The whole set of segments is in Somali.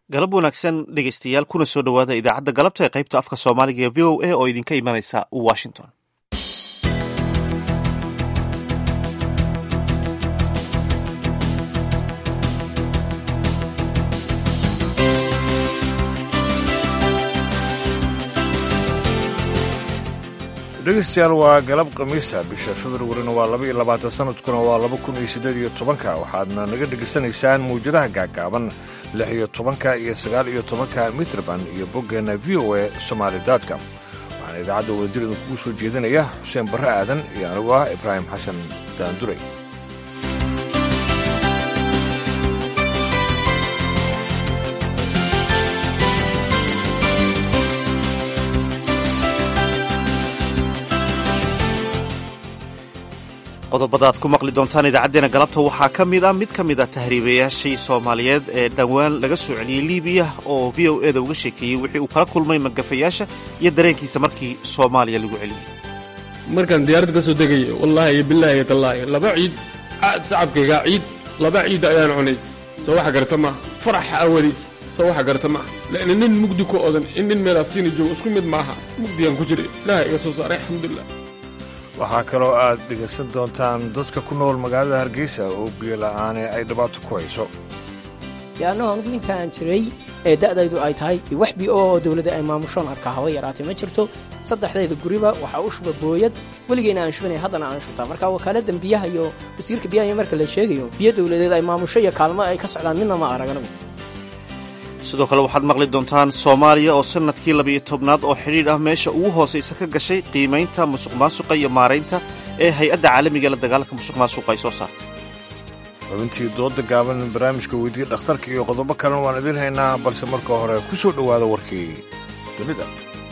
galab wanaagsan dhegeystayaal kuna soo dhowaada idaacadda galabta ee qaybta afka soomaaliga ee v o a oo idinka imanaysa washington dhegeystayaal waa galab khamiisa bisha februarina waa laba iyo labaatan sanadkuna waa laba kun iyo siddeed iyo tobanka waxaadna naga dhegaysanaysaan mawjadaha gaagaaban lix iyo tobanka iyo sagaal iyo tobanka mitrban iyo boggeenna v o a somaali daadka waxaana idaacadda wadajir idinkugu soo jeedinaya xuseen barre aadan iyo anigu ah ibraahim xasan daanduray qodobada aad ku maqli doontaan idaacaddeenna galabta waxaa ka mid a mid ka mid a tahriibayaashii soomaaliyeed ee dhowaan laga soo celiyey libiya oo v o eda uga sheekeeyey wixii uu kala kulmay magafayaasha iyo dareenkiisa markii soomaaliya lagu celiyey markaan diyaaradda ka soo degayo wallaahi iyo bilaahi iyo tallaahi laba ciid sacabkaygaa ciid laba ciid ayaan cunay soo waxa garta maaha faraxa awadiis soo waxa garta maaha la'na nin mugdi ku odan in nin meel aftiina joogo isku mid maaha mugdigaan ku jiray ilaaha iga soo saaray alxamdulilah waxaa kaloo aad dhegaysan doontaan dadka ku nool magaalada hargeysa oo biyo la'aane ay dhibaato ku hayso yaannahu anugu intaan jiray ee da'daydu ay tahay wax bi oo dawladda ay maamushoon arkaa haba yaraatay ma jirto saddexdayda guriba waxaa u shuba booyad weligeyna aan shubanay haddana aan shubtaa marka wakaaladdan biyaha iyo wasiirka biyaha iyo marka la sheegayo biyo dawladeed ay maamusho iyo kaalmo ay ka socdaan midna ma arag anagu sidoo kale waxaad maqli doontaan soomaaliya oo sannadkii labiyo tobnaad oo xidhiidh ah meesha ugu hoosaysa ka gashay qiimaynta musuq maasuqa iyo maaraynta ee hay-adda caalamiga la dagaalanka musuq maasuqa ay soo saartay xubintii dooda gaaban barnaamijka weydiiya dhakhtarka iyo qodobo kalena waan idiin haynaa balse marka hore ku soo dhowaada warkii dunida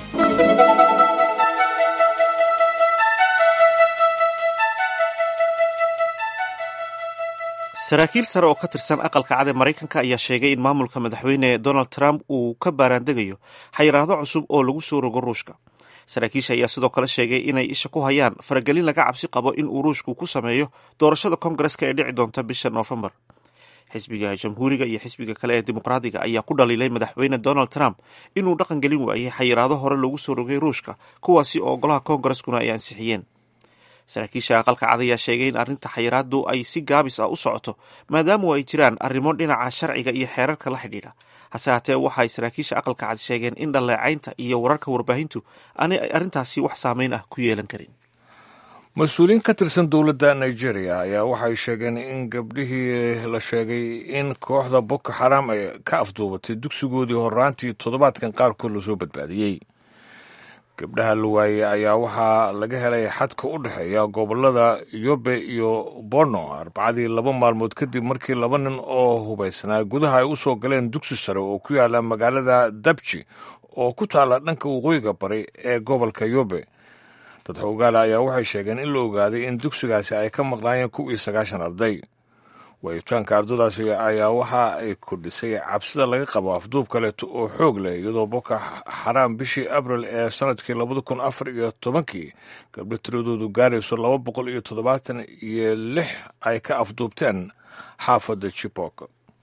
saraakiil sare oo ka tirsan aqalka cad ee maraykanka ayaa sheegay in maamulka madaxweyne donald trump uu ka baaraandegayo xayiraado cusub oo lagu soo rogo ruushka saraakiisha ayaa sidoo kale sheegay inay isha ku hayaan faragelin laga cabsi qabo in uu ruushku ku sameeyo doorashada kongareska ee dhici doonta bisha noofembar xisbiga jamhuuriga iyo xisbiga kale ee dimuqraadiga ayaa ku dhaliilay madaxweyne donald trump inuu dhaqan gelin waayey xayiraado hore loogu soo rogay ruushka kuwaasi oo golaha kongareskuna ay ansixiyeen saraakiisha aqalka cad ayaa sheegay in arrinta xayiraadu ay si gaabis ah u socoto maadaamu ay jiraan arrimo dhinaca sharciga iyo xeerarka la xidhiidha hase haatee waxaay saraakiisha aqalka cad sheegeen in dhaleecaynta iyo wararka warbaahintu aanay arrintaasi wax saameyn ah ku yeelan karin mas-uuliyiin ka tirsan dowladda nigeria ayaa waxay sheegeen in gabdhihii la sheegay in kooxda boko xaraam ay ka afduubatay dugsigoodii horaantii toddobaadkan qaarkood lasoo badbaadiyey gabdhaha la waayey ayaa waxaa laga helay xadka u dhexeeya gobolada yobe iyo borno arbacadii laba maalmood kadib markii laba nin oo hubaysnaa gudaha ay u soo galeen dugsi sare oo ku yaala magaalada dabji oo ku taalla dhanka waqooyiga bari ee gobolka yobe dad xoogaala ayaa waxay sheegeen in la ogaaday in dugsigaasi ay ka maqnaayeen kow iyo sagaashan arday waayitaanka ardadaasi ayaa waxa ay kordhisay cabsida laga qabo afduub kaleeto oo xoog leh iyadoo boko xaraam bishii abril ee sanadkii labada kun afar iyo tobankii gabdho tiradoodu gaarayso laba boqol iyo toddobaatan iyo lix ay ka afduubteen xaafadda jibok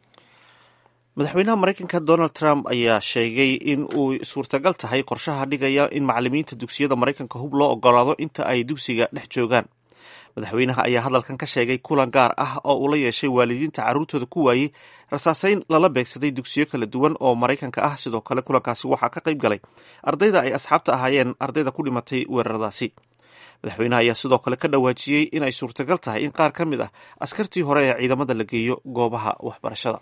madaxweynaha maraykanka donald trump ayaa sheegay in uu suurtagal tahay qorshaha dhigaya in macalimiinta dugsiyada maraykanka hub loo ogolaado inta ay dugsiga dhex joogaan madaxweynaha ayaa hadalkan ka sheegay kulan gaar ah oo uu la yeeshay waalidiinta carruurtooda ku waayey rasaaseyn lala beegsaday dugsiyo kala duwan oo maraykanka ah sidoo kale kulankaasi waxaa ka qayb galay ardayda ay asxaabta ahaayeen ardayda ku dhimatay weeraradaasi madaxweynaha ayaa sidoo kale ka dhawaajiyey in ay suurtagal tahay in qaar ka mid ah askartii hore ee ciidamada la geeyo goobaha waxbarashada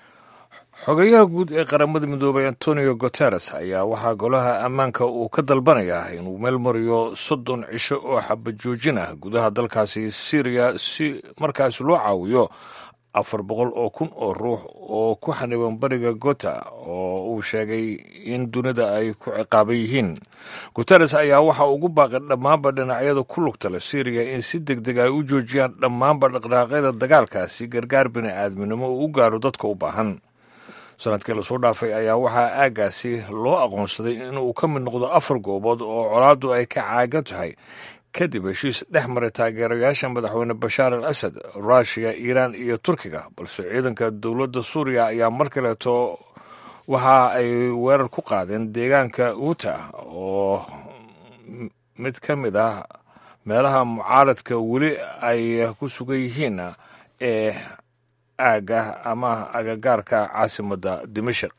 xogeyaha guud ee qaramada midoobay antonio guteres ayaa waxaa golaha ammaanka uu ka dalbanayaa inuu meel mariyo soddon cisho oo xabajoojin ah gudaha dalkaasi syriya si markaas loo caawiyo afar boqol oo kun oo ruux oo ku xaniban bariga gota oo uu sheegay in dunida ay ku ciqaaban yihiin guteres ayaa waxa ugu baaqay dhammaanba dhinacyada ku lugta leh syriya in si deg deg ay u joojiyaan dhammaanba dhaqdhaqaaqyada dagaalkaasi gargaar bini aadminimo uu u gaaro dadka u baahan sanadkii lasoo dhaafay ayaa waxaa aaggaasi loo aqoonsaday inuu ka mid noqdo afar goobood oo colaaddu ay ka caagan tahay kadib heshiis dhex maray taageerayaasha madaxweyne bashaar al asad ruushiya iiraan iyo turkiga balse ciidanka dowladda suuriya ayaa mar kaleeto waxa ay weerar ku qaadeen deegaanka uuta oo mid ka mid ah meelaha mucaaradka weli ay ku sugan yihiin ee aagga ama agagaarka caasimadda dimashik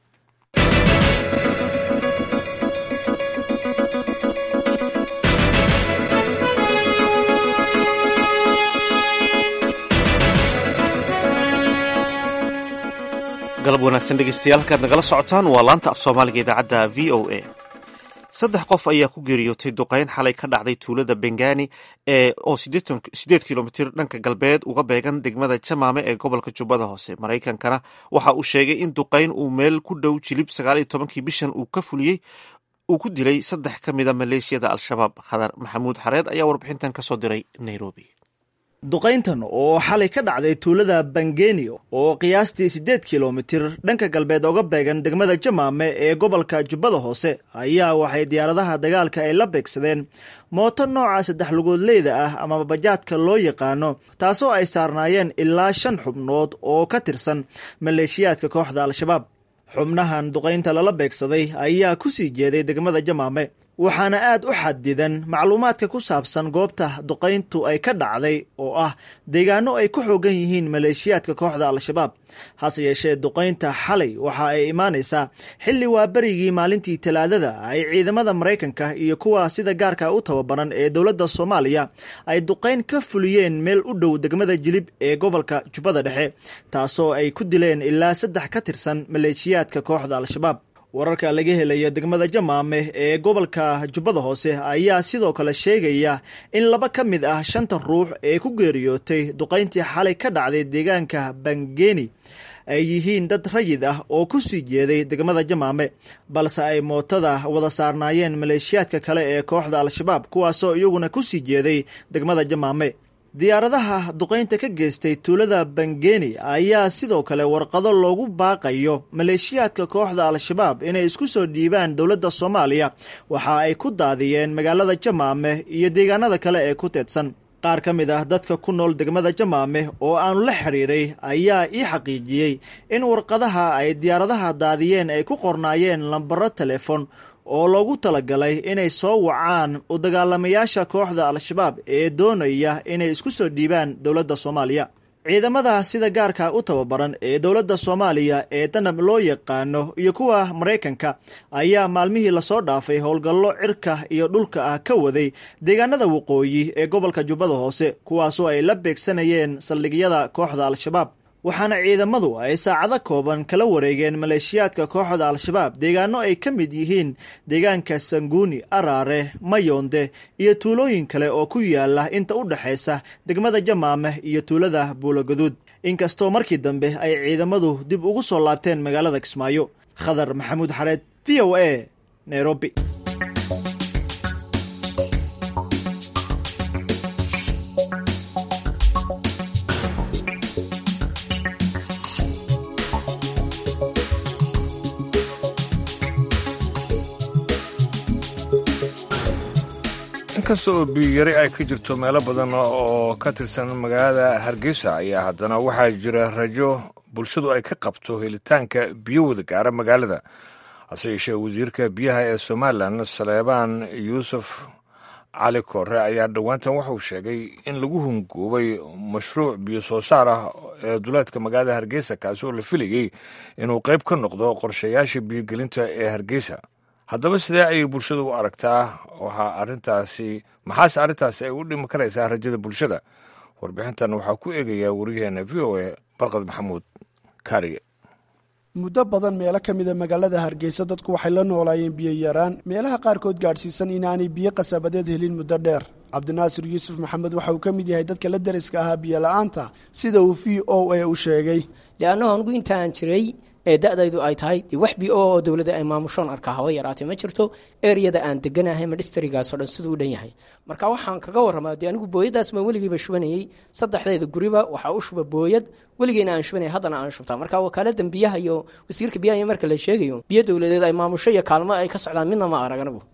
galab wanaagsan dhegeystayaal halkaad nagala socotaan waa laanta af soomaaliga idaacadda v o a saddex qof ayaa ku geeriyootay duqeyn xalay ka dhacday tuulada bengani ee oo sideed kilomitir dhanka galbeed uga beegan degmada jamaame ee gobolka jubbada hoose maraykankana waxa uu sheegay in duqeyn uu meel ku dhow jilib sagaal iyo tobankii bishan uu ka fuliyey uu ku dilay saddex ka mida maleeshiyada al-shabaab khadar maxamuud xareed ayaa warbixintan kasoo diray nairobi duqayntan oo xalay ka dhacday tuulada bangenio oo qiyaastii siddeed kilomitir dhanka galbeed oga beegan degmada jamaame ee gobolka jubbada hoose ayaa waxay diyaaradaha dagaalka ay la beegsadeen mooto nooca saddex lugoodleyda ah ama bajaadka loo yaqaano taasoo ay saarnaayeen ilaa shan xubnood oo ka tirsan maleeshiyaadka kooxda al-shabaab xubnahan duqaynta lala beegsaday ayaa ku sii jeeday degmada jamaame waxaana aad u xadidan macluumaadka ku saabsan goobta duqayntu ay ka dhacday oo ah deegaano ay ku xoogan yihiin maleeshiyaadka kooxda al-shabaab hase yeeshee duqaynta xalay waxa ay imaanaysaa xilli waa berigii maalintii talaadada ay ciidamada maraykanka iyo kuwa sida gaarka u tababaran ee dowladda soomaaliya ay duqayn ka fuliyeen meel u dhow degmada jilib ee gobolka jubbada dhexe taasoo ay ku dileen ilaa saddex ka tirsan maleeshiyaadka kooxda al-shabaab wararka laga helaya degmada jamaame ee gobolka jubbada hoose ayaa sidoo kale sheegaya in laba ka mid ah shanta ruux ee ku geeriyootay duqayntii xalay ka dhacday deegaanka bangeni ay yihiin dad rayid ah oo ku sii jeeday degmada jamaame balse ay mootada wada saarnaayeen maleeshiyaadka kale ee kooxda al-shabaab kuwaasoo iyaguna ku sii jeeday degmada jamaame diyaaradaha duqaynta ka geystay tuulada bangeni ayaa sidoo kale warqado loogu baaqayo maleeshiyaadka kooxda al-shabaab inay isku soo dhiibaan dowladda soomaaliya waxa ay ku daadiyeen magaalada jamaame iyo deegaanada kale ee ku teedsan qaar ka mid ah dadka ku nool degmada jamaame oo aanu la xiriiray ayaa ii xaqiijiyey in warqadaha ay diyaaradaha daadiyeen ay ku qornaayeen lambaro telefon oo loogu talagalay inay soo wacaan u dagaalamayaasha kooxda al-shabaab ee doonaya inay isku soo dhiibaan dowladda soomaaliya ciidamada sida gaarka u tababaran ee dowladda soomaaliya ee danab loo yaqaano iyo kuwa maraykanka ayaa maalmihii lasoo dhaafay howlgallo cirka iyo dhulka ah ka waday deegaanada waqooyi ee gobolka jubbada hoose kuwaasoo ay la beegsanayeen saldhigyada kooxda al-shabaab waxaana ciidamadu ay saacado kooban kala wareegeen maleeshiyaadka kooxda al-shabaab deegaano ay ka mid yihiin deegaanka sanguuni araare mayonde iyo tuulooyin kale oo ku yaala inta u dhexaysa degmada jamaame iyo tuulada buulogaduud inkastoo markii dambe ay ciidamadu dib ugu soo laabteen magaalada kismaayo khadar maxamuud xareed v o a nairobi inkasta oo biyiyari ay ka jirto meelo badan oo ka tirsan magaalada hargeysa ayaa haddana waxaa jira rajo bulshadu ay ka qabto helitaanka biyo wada gaara magaalada hase yeeshee wasiirka biyaha ee somalilan saleebaan yuusuf cali koore ayaa dhowaantan waxauu sheegay in lagu hungoobay mashruuc biyo soo saar ah ee duleedka magaalada hargeysa kaasi oo la filayey inuu qayb ka noqdo qorshayaasha biyogelinta ee hargeysa haddaba sidee ayay bulshada u aragtaa waxaa arrintaasi maxaase arrintaasi ay u dhimi karaysaa rajada bulshada warbixintan waxaa ku eegayaa wariyaheena v o a barqad maxamuud kaariye muddo badan meelo ka mida magaalada hargeysa dadku waxay la noolaayeen biyo yaraan meelaha qaarkood gaadhsiisan inaanay biyo qasabadeed helin muddo dheer cabdinaasir yuusuf maxamed waxa uu ka mid yahay dadka la deriska ahaa biyo la-aanta sida uu v o a u sheegay leannahu anigu intaan jiray ee da-daydu ay tahay dee wax bi oo dowladda ay maamushoon arkaa haba yaraatay ma jirto ereyada aan deganahay madhistrigaasoo dhan siduu u dhan yahay marka waxaan kaga warramaa dee anigu booyadaas baan weligiiba shubanayey saddexdeeda guriba waxaa u shuba booyad weligeena aan shubanaya haddana aan shubtaa marka wakaaladan biyaha iyo wasiirka biyaha iyo marka la sheegayo biyo dowladeed ay maamusho iyo kaalmo ay ka socdaan midna ma arag anigu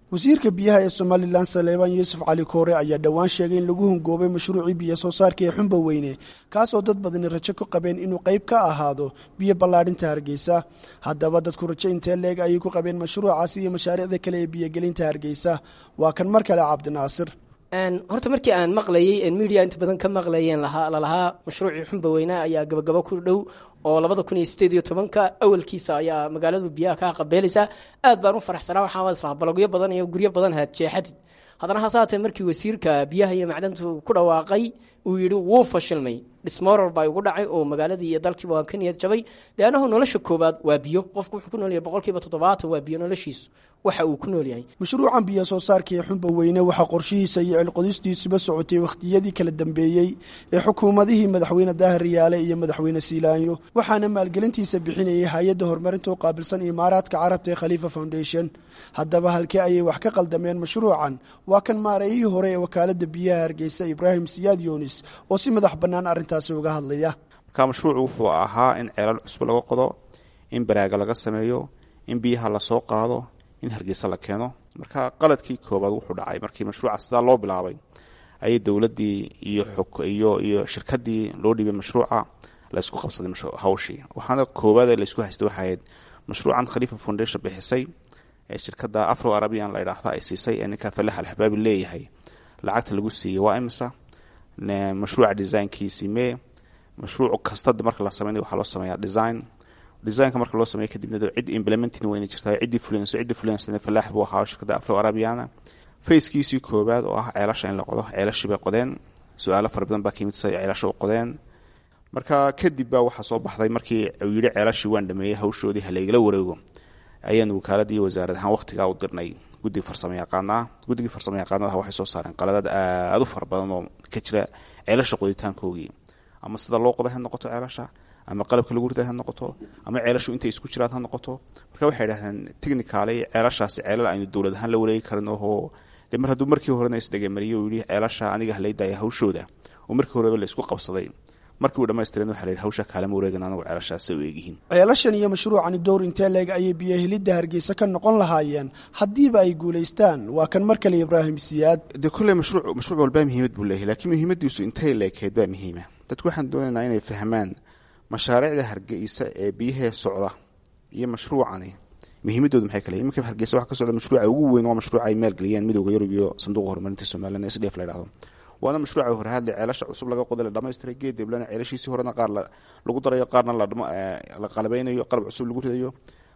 wasiirka biyaha ee somalilan saleebaan yuusuf cali koore ayaa dhowaan sheegay in lagu hungoobay mashruucii biyo soo saarka ee xumba weyne kaasoo dad badani rajo ku qabeen inuu qayb ka ahaado biyo ballaadhinta hargeysa haddaba dadku rajo intee leeg ayay ku qabeen mashruucaasi iyo mashaariicda kale ee biyogelinta hargeysa waa kan mar kale cabdinaasir horta markii aan maqlayay media inta badan ka maqlayeen lalahaa mashruucii xumba weyne ayaa gabagabo ku dhow oo labada kun iyo sideed iyo tobanka awalkiisa ayaa magaaladu biyaha kaa qabeelaysaa aad baan u faraxsanaa waxaan islahaa balogyo badan iyo guryo badan haad jeexadid haddana hase haatee markii wasiirka biyaha iyo macdantu ku dhawaaqay uu yidhi wuu fashilmay dhismoral baa igu dhacay oo magaaladii iyo dalkiiba waan ka niyad jabay leannahu nolosha koowaad waa biyo qofku wuxuu ku nool yahay boqolkiiba toddobaatan waa biyo noloshiisu waxa uu ku nool yahay mashruucan biyo soo saarka ee xumba weyne waxaa qorshihiisa iyo cilqodistiisuba socotay wakhtiyadii kala dambeeyey ee xukuumadihii madaxweyne daahir riyaale iyo madaxweyne siilaanyo waxaana maalgelintiisa bixinayay hay-adda horumarinta u qaabilsan imaaraadka carabta ee khaliifa foundation haddaba halkee ayay wax ka qaldameen mashruucan waa kan maareeyihii hore ee wakaaladda biyaha hargeysa ibraahim siyaad yunis oo si madax bannaan arrintaasi uga hadlaya marka mashruucu wuxuu ahaa in ceelal cusub laga qodo in baraaga laga sameeyo in biyaha lasoo qaado in hargeysa la keeno marka qaladkii koobaad wuxuu dhacay markii mashruuca sidaa loo bilaabay ayay dowladdii iyo iyo iyo shirkadii loo dhiibay mashruuca laysku qabsaday hawshii waxaana koowaad ee laysku haystay waxay ahayd mashruucan khaliifa foundation bixisay ee shirkadda afro arabian la idhaahda ay siisay ee ninka falax alxabaabi leeyahay lacagta lagu siiyey waa imisa mashruuca designkiisii mee mashruuc kasta marka la sameynay waxaa loo sameeyaa design designka marka loo sameeya kadibna cid implementin wayna jirtaa ciddii fulinayso ciddii fulinaysa falaax buu ahaa shirkadda afro arabiana fayskiisii koowaad oo ah ceelasha in la qodo ceelashii bay qodeen su-aalo fara badan baa ka yimid siday ceelasha u qodeen marka kadib baa waxaa soo baxday markii uu yidhi ceelashii waan dhameeyey hawshoodii halaygala wareego ayaan wakaalada iyo wasaarad ahaan waqtigaa u dirnay guddiga farsamo yaqaanaa guddigii farsamo yaqaanadaha waxay soo saareen qaladad aada u fara badan oo ka jira ceelasha qoditaankoogii ama sida loo qoday ha noqoto ceelasha ama qalabka lagu riday ha noqoto ama ceelashu intay isku jiraan ha noqoto marka waxay idhahdeen technicaly ceelashaasi ceelal aynu dowlad ahaan la wareegi karin oo de mar hadduu markii horena isdhegamariyo uu yidhi ceelasha aniga halaydaya hawshooda oo markii horeba la isku qabsaday markii uu dhamaystireen waxa la yidhi hawsha kaalama wareegan anagu ceelashaasi u eegyihiin ceelashan iyo mashruucani dowr intee leeg ayay biyohelidda hargeysa ka noqon lahaayeen haddiiba ay guulaystaan waa kan mar kale ibraahim siyaad dee kolley mashruuc mashruuc walbaa muhiimad buu leeyahay laakiin muhiimadiisu intay leekeed baa muhiima dadku waxaan doonaynaa inay fahmaan mashaariicda hargeysa ee biyahee socda iyo mashruucani muhiimadoodu maxay kale iminka hargeysa waxa ka socda mashruuca ugu weyn waa mashruuca ay maalgeliyeen midowda yurub iyo sanduuqa horumarinta somalilan s d f la yidhahdo waana mashruuca horahadle ceelasha cusub laga qoday la dhamaystiray geed deblana ceelashiisii horena qaar lagu darayo qaarna la qalabeynayo qalab cusub lagu ridayo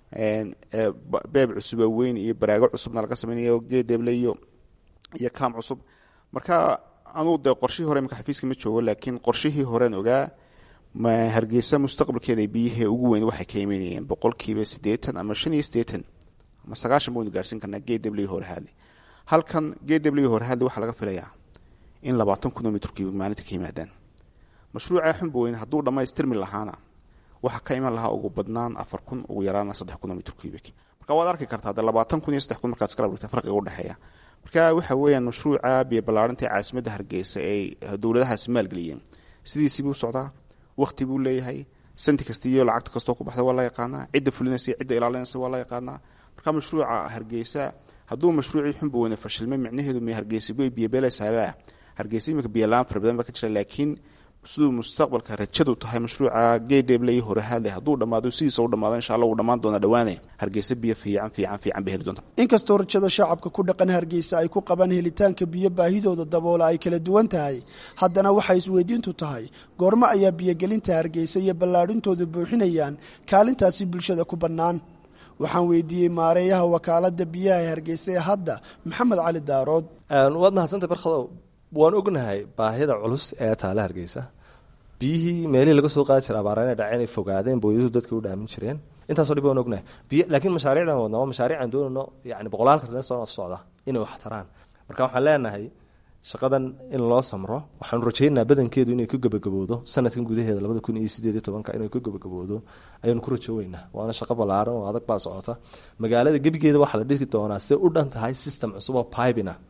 beeb cusuba weyn iyo baraago cusubna laga sameynayo geed deble iyo iyo kaam cusub marka anuu dee qorshihii hore imika xafiiska ma joogo laakiin qorshihii horean ogaa hargeysa mustaqbalkeeda biyahee ugu weyn waxay ka imanayeen boqolkiiba siddeetan ama shan iyo siddeetan ama sagaashan baynu gaarsiin karnaa geed deble horahadle halkan geed deble horahadle waxaa laga filayaa in labaatan kun oo mitrkiiba maalinta ka yimaadaan mashruuca xumba weyne hadduu dhammaystirmi lahaana waxaa ka iman lahaa ugu badnaan afar kun ugu yaraana saddex kun oo mitrkiibik marka waad arki kartaa de labaatan kun iyo saddex kun markaad iskala dhigta farqiga udhexeeya marka waxa weeyaan mashruuca biyo ballaarinta ee caasimadda hargeysa ay dowladahaasi maalgeliyeen sidiisii buu socdaa wakti buu leeyahay santi kasta iyo lacagta kastoo ku baxda waa la yaqaanaa cidda fulinaysa cidda ilaalinaysa waa la yaqaanaa marka mashruuca hargeysa hadduu mashruucii xumba weyne fashilmay micnaheedu m hargeysa way biyobeelaysaabaa hargeysa imika biyolaan fara badan baa ka jira laakiin siduu mustaqbalka rajadu tahay mashruuca geedeble iyo horahadle hadduu dhammaado sidiisa u dhamaado insha alla uu dhammaan doona dhawaane hargeysa biyo fiican fiican fiican bay heli doonta inkastoo rajada shacabka ku dhaqan hargeysa ay ku qabaan helitaanka biyo baahidooda daboola ay kala duwan tahay haddana waxay isweydiintu tahay goormo ayaa biyogelinta hargeysa iyo ballaadhintooda buuxinayaan kaalintaasi bulshada ku bannaan waxaan weydiiyey maareeyaha wakaalada biyaha ee hargeysa ee hadda maxamed cali daarood waad mahadsantay barkadow waan ognahay baahida culus ee taale hargeysa biyihii meelihii laga soo qaadi jira abaara inay dhaceen ay fogaadeen booyadu dadka u dhaamin jireen intaasoo dhib waan ognahay biy laakiin mashaariicdan wadna waa mashaariic aan doonayno yani boqolaal kartan soo socda inay wax taraan marka waxaan leenahay shaqadan in loo samro waxaanu rajaynaynaa badankeedu inay ku gebagaboodo sanadkan gudaheeda labada kun iyo sideed iyo tobanka inay ku gebagaboodo ayaanu ku rajooweynaa waana shaqo ballaaran oo adag baa socota magaalada gebigeeda waxaa la dhigi doonaa se u dhan tahay system cusub oo pibina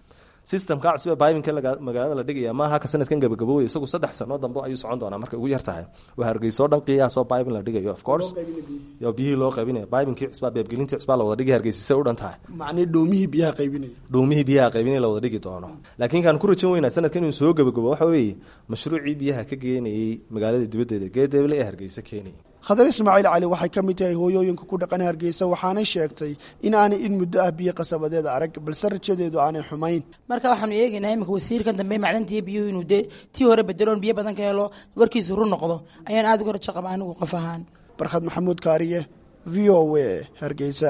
systemka cusub ee bibinka magaalada la dhigaya maaha ka sanadkan gabagabowey isagu saddex sano dambe ayuu socon doonaa markay ugu yar tahay waa hargeysoo dhan qiyaasoo bibin la dhigayo of course yo biyihii loo qaybinaya bibinkii cusbaa beebgelintii cusbaa la wada dhigay hargeysisay u dhan tahay macnii dhoomihii biyaha qaybinaya dhuumihii biyaha qaybinay la wada dhigi doono laakiin kaan ku rajan weynaa sanadkan inuu soo gabagabo waxa weeye mashruucii biyaha ka geenayey magaalada dibaddeeda geedeeble ee hargeysa keenayay khadar ismaaciil cali waxay ka mid tahay hooyooyinka ku dhaqan hargeysa waxaanay sheegtay in aanay in muddo ah biyo qasabadeeda arag balse rajadeedu aanay xumayn marka waxaanu eegaynaa imika wasiirkan dambe macdantiiyo biyuhu inuu dee tii hore bedeloon biyo badan ka helo warkiisu run noqdo ayaan aada uga rajo qaba anigu qof ahaan barkhad maxamuud kaariye v o w hargeysa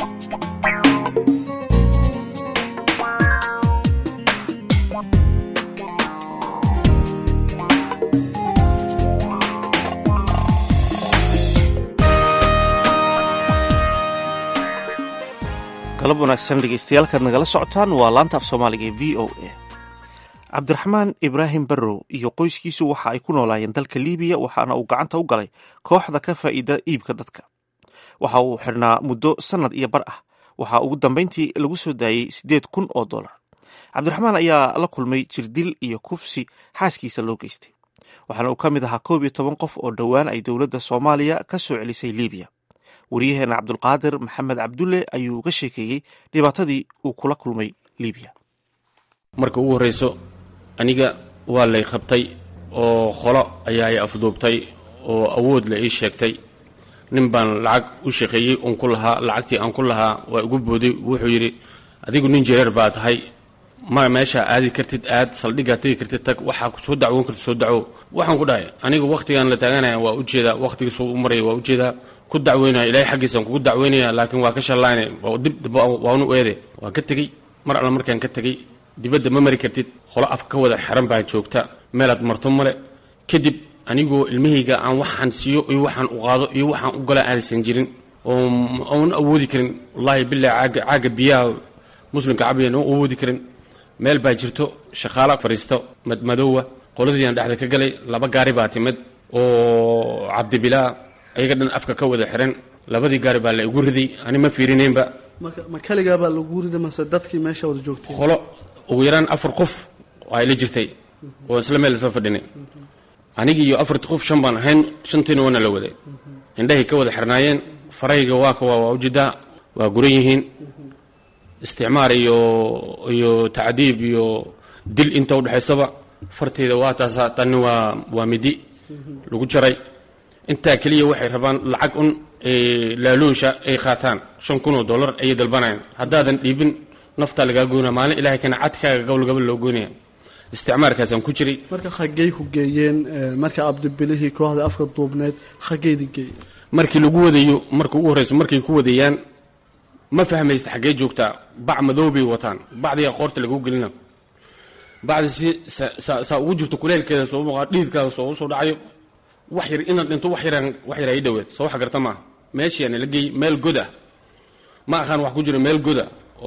galab wanaagsan dhegeystayaaalkaad nagala socotaan waa laanta af soomaaliga ee v o a cabdiraxmaan ibraahim barrow iyo qoyskiisu waxa ay ku noolaayeen dalka liibiya waxaana uu gacanta u galay kooxda ka faa'iida iibka dadka waxa uu xidhnaa muddo sannad iyo bar ah waxaa ugu dambayntii lagu soo daayey siddeed kun oo dollar cabdiraxmaan ayaa la kulmay jirdil iyo kufsi xaaskiisa loo geystay waxaana uu ka mid ahaa koob iyo toban qof oo dhowaan ay dowladda soomaaliya ka soo celisay liibiya waryaheena cabdulqaadir maxamed cabdulle ayuu uga sheekeeyey dhibaatadii uu kula kulmay liibiya marka ugu horrayso aniga waa lay qabtay oo qolo ayaa i afduubtay oo awood la ii sheegtay nin baan lacag u shaqeeyey uun ku lahaa lacagtii aan ku lahaa waa igu booday wuxuu yidhi adigu nin jareer baa tahay ma meeshaa aadi kartid aad saldhiggaa tegi kartid tag waxaa soo dacwoon kartid soo dacwo waxaan ku dhahay aniga wakhtigaan la taaganaya waa ujeedaa wakhtigiisuu u maraya waa ujeedaa ku dacweynaya ilaahay xaggiisaan kugu dacweynaya laakiin waa ka shallaynay dib waanu eede waan ka tegey mar alla markaan ka tegey dibadda ma mari kartid qolo afka ka wada xiran baa joogta meelaad marto male kadib anigoo ilmahayga aan waxaan siiyo iyo waxaan u qaado iyo waxaan u gala aadaysan jirin oon awoodi karin wallaahi bilahi caaga caaga biyaha muslimka cabiyan oon awoodi karin meel baa jirto shaqaala fadhiisto madmadoowa qoladiiaan dhexda ka galay laba gaari baa timid oo cabdibilaa ayaga dhan afka ka wada xiran labadii gaari baa la igu riday ani ma fiirinaynba ma kaligaabaa lagu rida mase dadkii meesha wada joogtay qolo ugu yaraan afar qof ay la jirtay oo isla meel isla fadhinay anigii iyo afartii qof shan baan ahayn shantiina waana la waday indhahay ka wada xirnaayeen farahayga waa ka waa ujeedaa waa guran yihiin isticmaar iyo iyo tacdiib iyo dil inta udhexaysaba farteyda waa taasaa tani waa waa midi lagu jaray intaa keliya waxay rabaan lacag un laaluusha ay qaataan shan kun oo dollar ayay dalbanayaan haddaadan dhiibin naftaa lagaa goynaya maalin ilahay kana cadkaaga gobol loo goynaya isticmaarkaasaan ku jiray marka xaggey ku geeyeen marka abdibilihii kooxda afka duubneed xaggeydi geeye markii lagu wadayo marka ugu horrayso markay ku wadayaan ma fahmaysta xaggee joogtaa bac madow bay wataan bacdiga qoorta lagu gelina bacdi si saa ugu jirto kuleelkeeda soo muuqaa dhiidkaada soo usoo dhacayo wax yar inaad dhinto wax yaraan wax yar ay dhaweed soo wax garta maaha meeshiyaana la geeyey meel goda ma aqaan wax ku jiro meel goda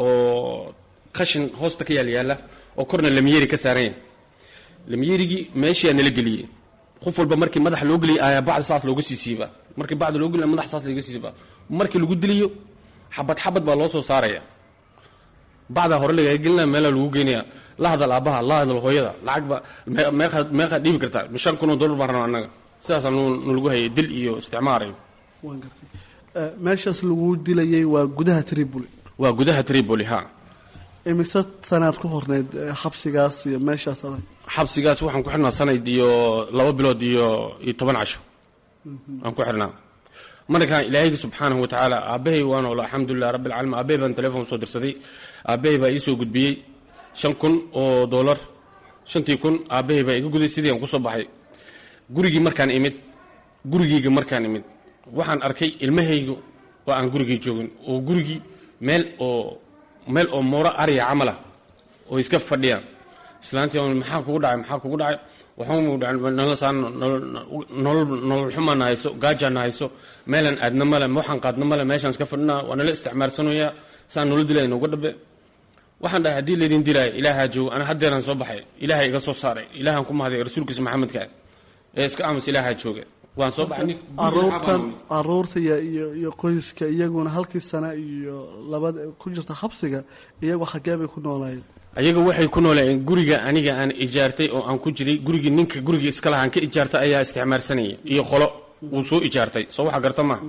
oo qashin hoosta ka yaal yaalla oo korna lamiyeri ka saaran yahay lamiyerigii meeshiyaana la geliyey qof walba markii madaxa loo geliyay ayaa bacda saas looga sii siiba markii bacda loo geliya madaxa saas looga sii siiba markii lagu diliyo xabad xabad baa loo soo saaraya bacdaa hore lagaga gelinaya meelaa lagu geynaya la hadal aabbaha la hadal hooyada lacag ba meeqaad meeqaad dhiibi kartaa shan kun oo dollar baan rabaa annaga sidaasaa nalagu hayay dil iyo isticmaar iyo waan gartay meeshaas lagu dilayay waa gudaha tripoli waa gudaha tripoli ha imise sanaad ku horneyd xabsigaas iyo meeshaas adag xabsigaas waxaan ku xidhnaa sanad iyo laba bilood iyo iyo toban casho aan ku xidhnaa markaan ilaahayga subxaanahu watacaala aabbahay waa noolo alxamdulilah rabbi alcaalamiin aabbahay baan telefon soo dirsaday aabbahay baa ii soo gudbiyey shan kun oo dollar shantii kun aabbahay baa iga guday sidii aan kusoo baxay gurigii markaan imid gurigeyga markaan imid waxaan arkay ilmahayga oo aan gurigii joogin oo gurigii meel oo meel oo mooro ariya camala oo iska fadhiyaan islaantii maxaa kugu dhacay maxaa kugu dhacay nolol xumaana hayso gaajaana hayso meelaan aadna male waxaan qaadna male meeshaan iska fadhinaa waa nala isticmaarsanoyaa saan nolol dilay nooga dhabe waxaan dhahay haddii laydin dilaayo ilaahaa joogo ana haddeeraan soo baxay ilaahay iga soo saaray ilaahaan ku mahday rasuulkiisa maxamedka ee iska aamus ilaahaa jooga waan soo baxay caruurtan caruurta iyo iyo iyo qoyska iyaguna halkii sana iyo labada ku jirta xabsiga iyagoo xaggee bay ku noolaayeen ayaga waxay ku noolayeen guriga aniga aan ijaartay oo aan ku jiray gurigii ninka gurigii iska lahaan ka ijaartay ayaa isticmaalsanaya iyo qolo uu soo ijaartay soo waxa garta maaha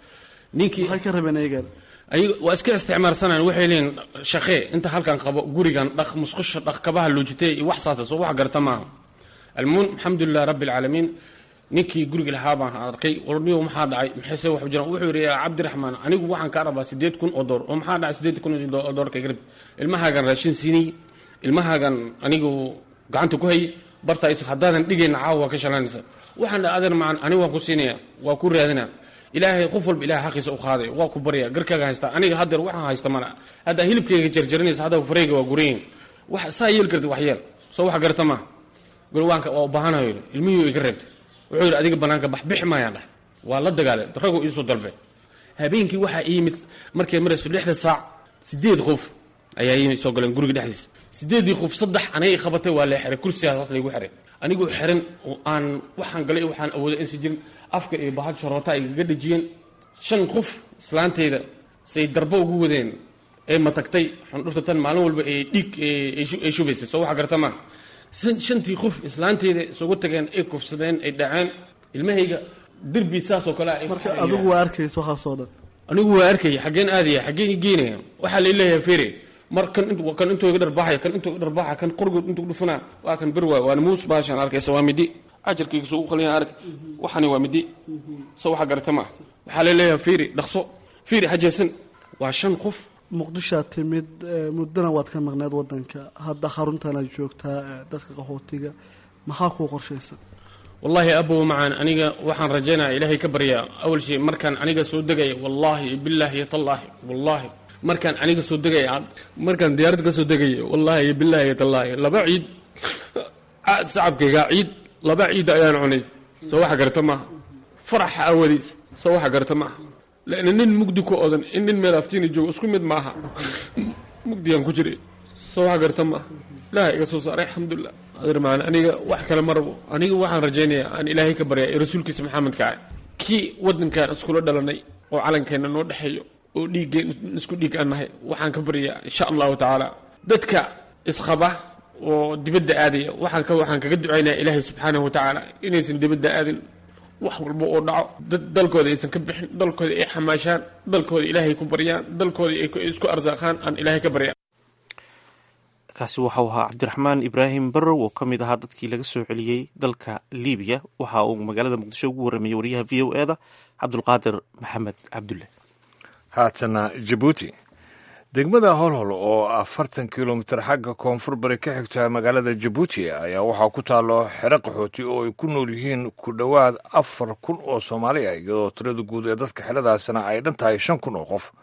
ninkii maxay ka rabeen ayagan ayaga waa iska isticmaalsanaan waxay leeyihin shaqee inta halkan qabo gurigan dhaq musqusha dhaq kabaha loojitay iyo wax saasa soo wax garta maaha almuun alxamdulilah rabbi alcaalamiin ninkii guriga lahaa baan arkay warniyo maxaa dhacay maxayse wax jiraan wuxuu yidhi yaa cabdiraxmaan anigu waxaan kaa rabaa siddeed kun oo door oo maxaa dhacay siddeed kun oo doorka garab ilmahaagan raashin siinay ilmahaagan anigu gacanta ku hayay barta is haddaadan dhigayna caawa waa ka shalanaysa waxaan dhaha adeer macan anigu waan ku siinaya waa ku raadina ilaahay qof walba ilahay xaqiisa u qaaday waa ku barya garkaaga haysta aniga haddeer waxaan haysta mana haddaa hilibkayga jarjarinaysa hadda fareyga waa gurayin wax saa yeel kartid wax yeel soo wax garta maaha gurwaanka waa u baahanayo yidhi ilmihii iga reebtay wuxuu yidhi adiga banaanka bax bixi maayaan dhah waa la dagaalay raguu iisoo dalbe habeenkii waxaa ii yimid markay marayso lixda saac sideed qof ayaa ii soo galeen guriga dhexdiisa sideedii qof saddex anay qabatay waa lee xiray kursigaas laygu xiray anigoo xiran oo aan waxaan galay waxaan awooday insi jirin afka iyo bahal sharoota ay gaga dhejiyeen shan qof islaanteyda say darbo ugu wadeen ee matagtay xundhurta tan maalin walba ee dhiig ay shubaysay soo waxa garta maaha shantii qof islaanteyda isugu tageen ay kufsadeen ay dhaceen ilmahayga derbi saasoo kale marka adigu waa arkaysa waxaasoo dhan anigu waa arkaya xaggeen aadaya xaggeen i geenaya waxaa la leeyahay fere mar kan kan intuu iga dharbaaxaya kan intuu iga dharbaaxaya kan qorgood intuu dhufanaa waa kan bir waay waana muus baashaan arkaysa waa midi ajarkayga soo u qaliyan ark waxani waa midi se waxa garata ma waxaa la leeyahay fere dhaqso fere hajeesan waa shan qof muqdishoad timid muddana waad ka maqneed wadanka hadda xaruntanaad joogtaa dadka qaxootiga maxaa kuu qorshaysan wallaahi abow macaan aniga waxaan rajaynaya ilaahay ka baryaa awal shay markaan aniga soo degaya wallaahi bilaahi iyo tallaahi wallaahi markaan aniga soo degaya markaan diyaarad ka soo degaya wallaahi iyo bilaahi iyo tallaahi laba ciid sacabkayga ciid laba ciid ayaan cunay soo waxa garata maaha faraxa awadiis soo waxa garata maaha lana nin mugdi ku odan in nin meel aftiina joogo isku mid maaha mugdigaan ku jiray soo wax garta maaha ilaaha iga soo saaray alxamdulilah adeer maan aniga wax kale ma rabo aniga waxaan rajaynayaa aan ilaahay ka baryaa ee rasuulkiisa maxamedka ah kii waddankan iskula dhalanay oo calankeenna noo dhexeeyo oo dhiiggeen isku dhiig aan nahay waxaan ka baryaa insha allahu tacaala dadka isqaba oo dibadda aadaya waxaan ka waxaan kaga ducaynaya ilaahay subxaanahu watacaala inaysan dibadda aadin wax walba oo dhaco dad dalkooda aysan ka bixin dalkooda ay xamaashaan dalkooda ilaahay ku baryaan dalkooda ay isku arsaaqaan aan ilaahay ka barya kaasi waxau ahaa cabdiraxmaan ibraahim barrow oo ka mid ahaa dadkii laga soo celiyey dalka libiya waxa uu magaalada muqdisho ugu warramayey wariyaha v o e da cabdulqaadir maxamed cabdulle haatana jabuuti degmada holhol oo afartan kilomitir xagga koonfur bari ka xigta magaalada jabuuti ayaa waxaa ku taalo xero qaxooti oo ay ku nool yihiin ku dhowaad afar kun oo soomaali ah iyadoo tirada guud ee dadka xeradaasina ay dhan tahay shan kun oo qof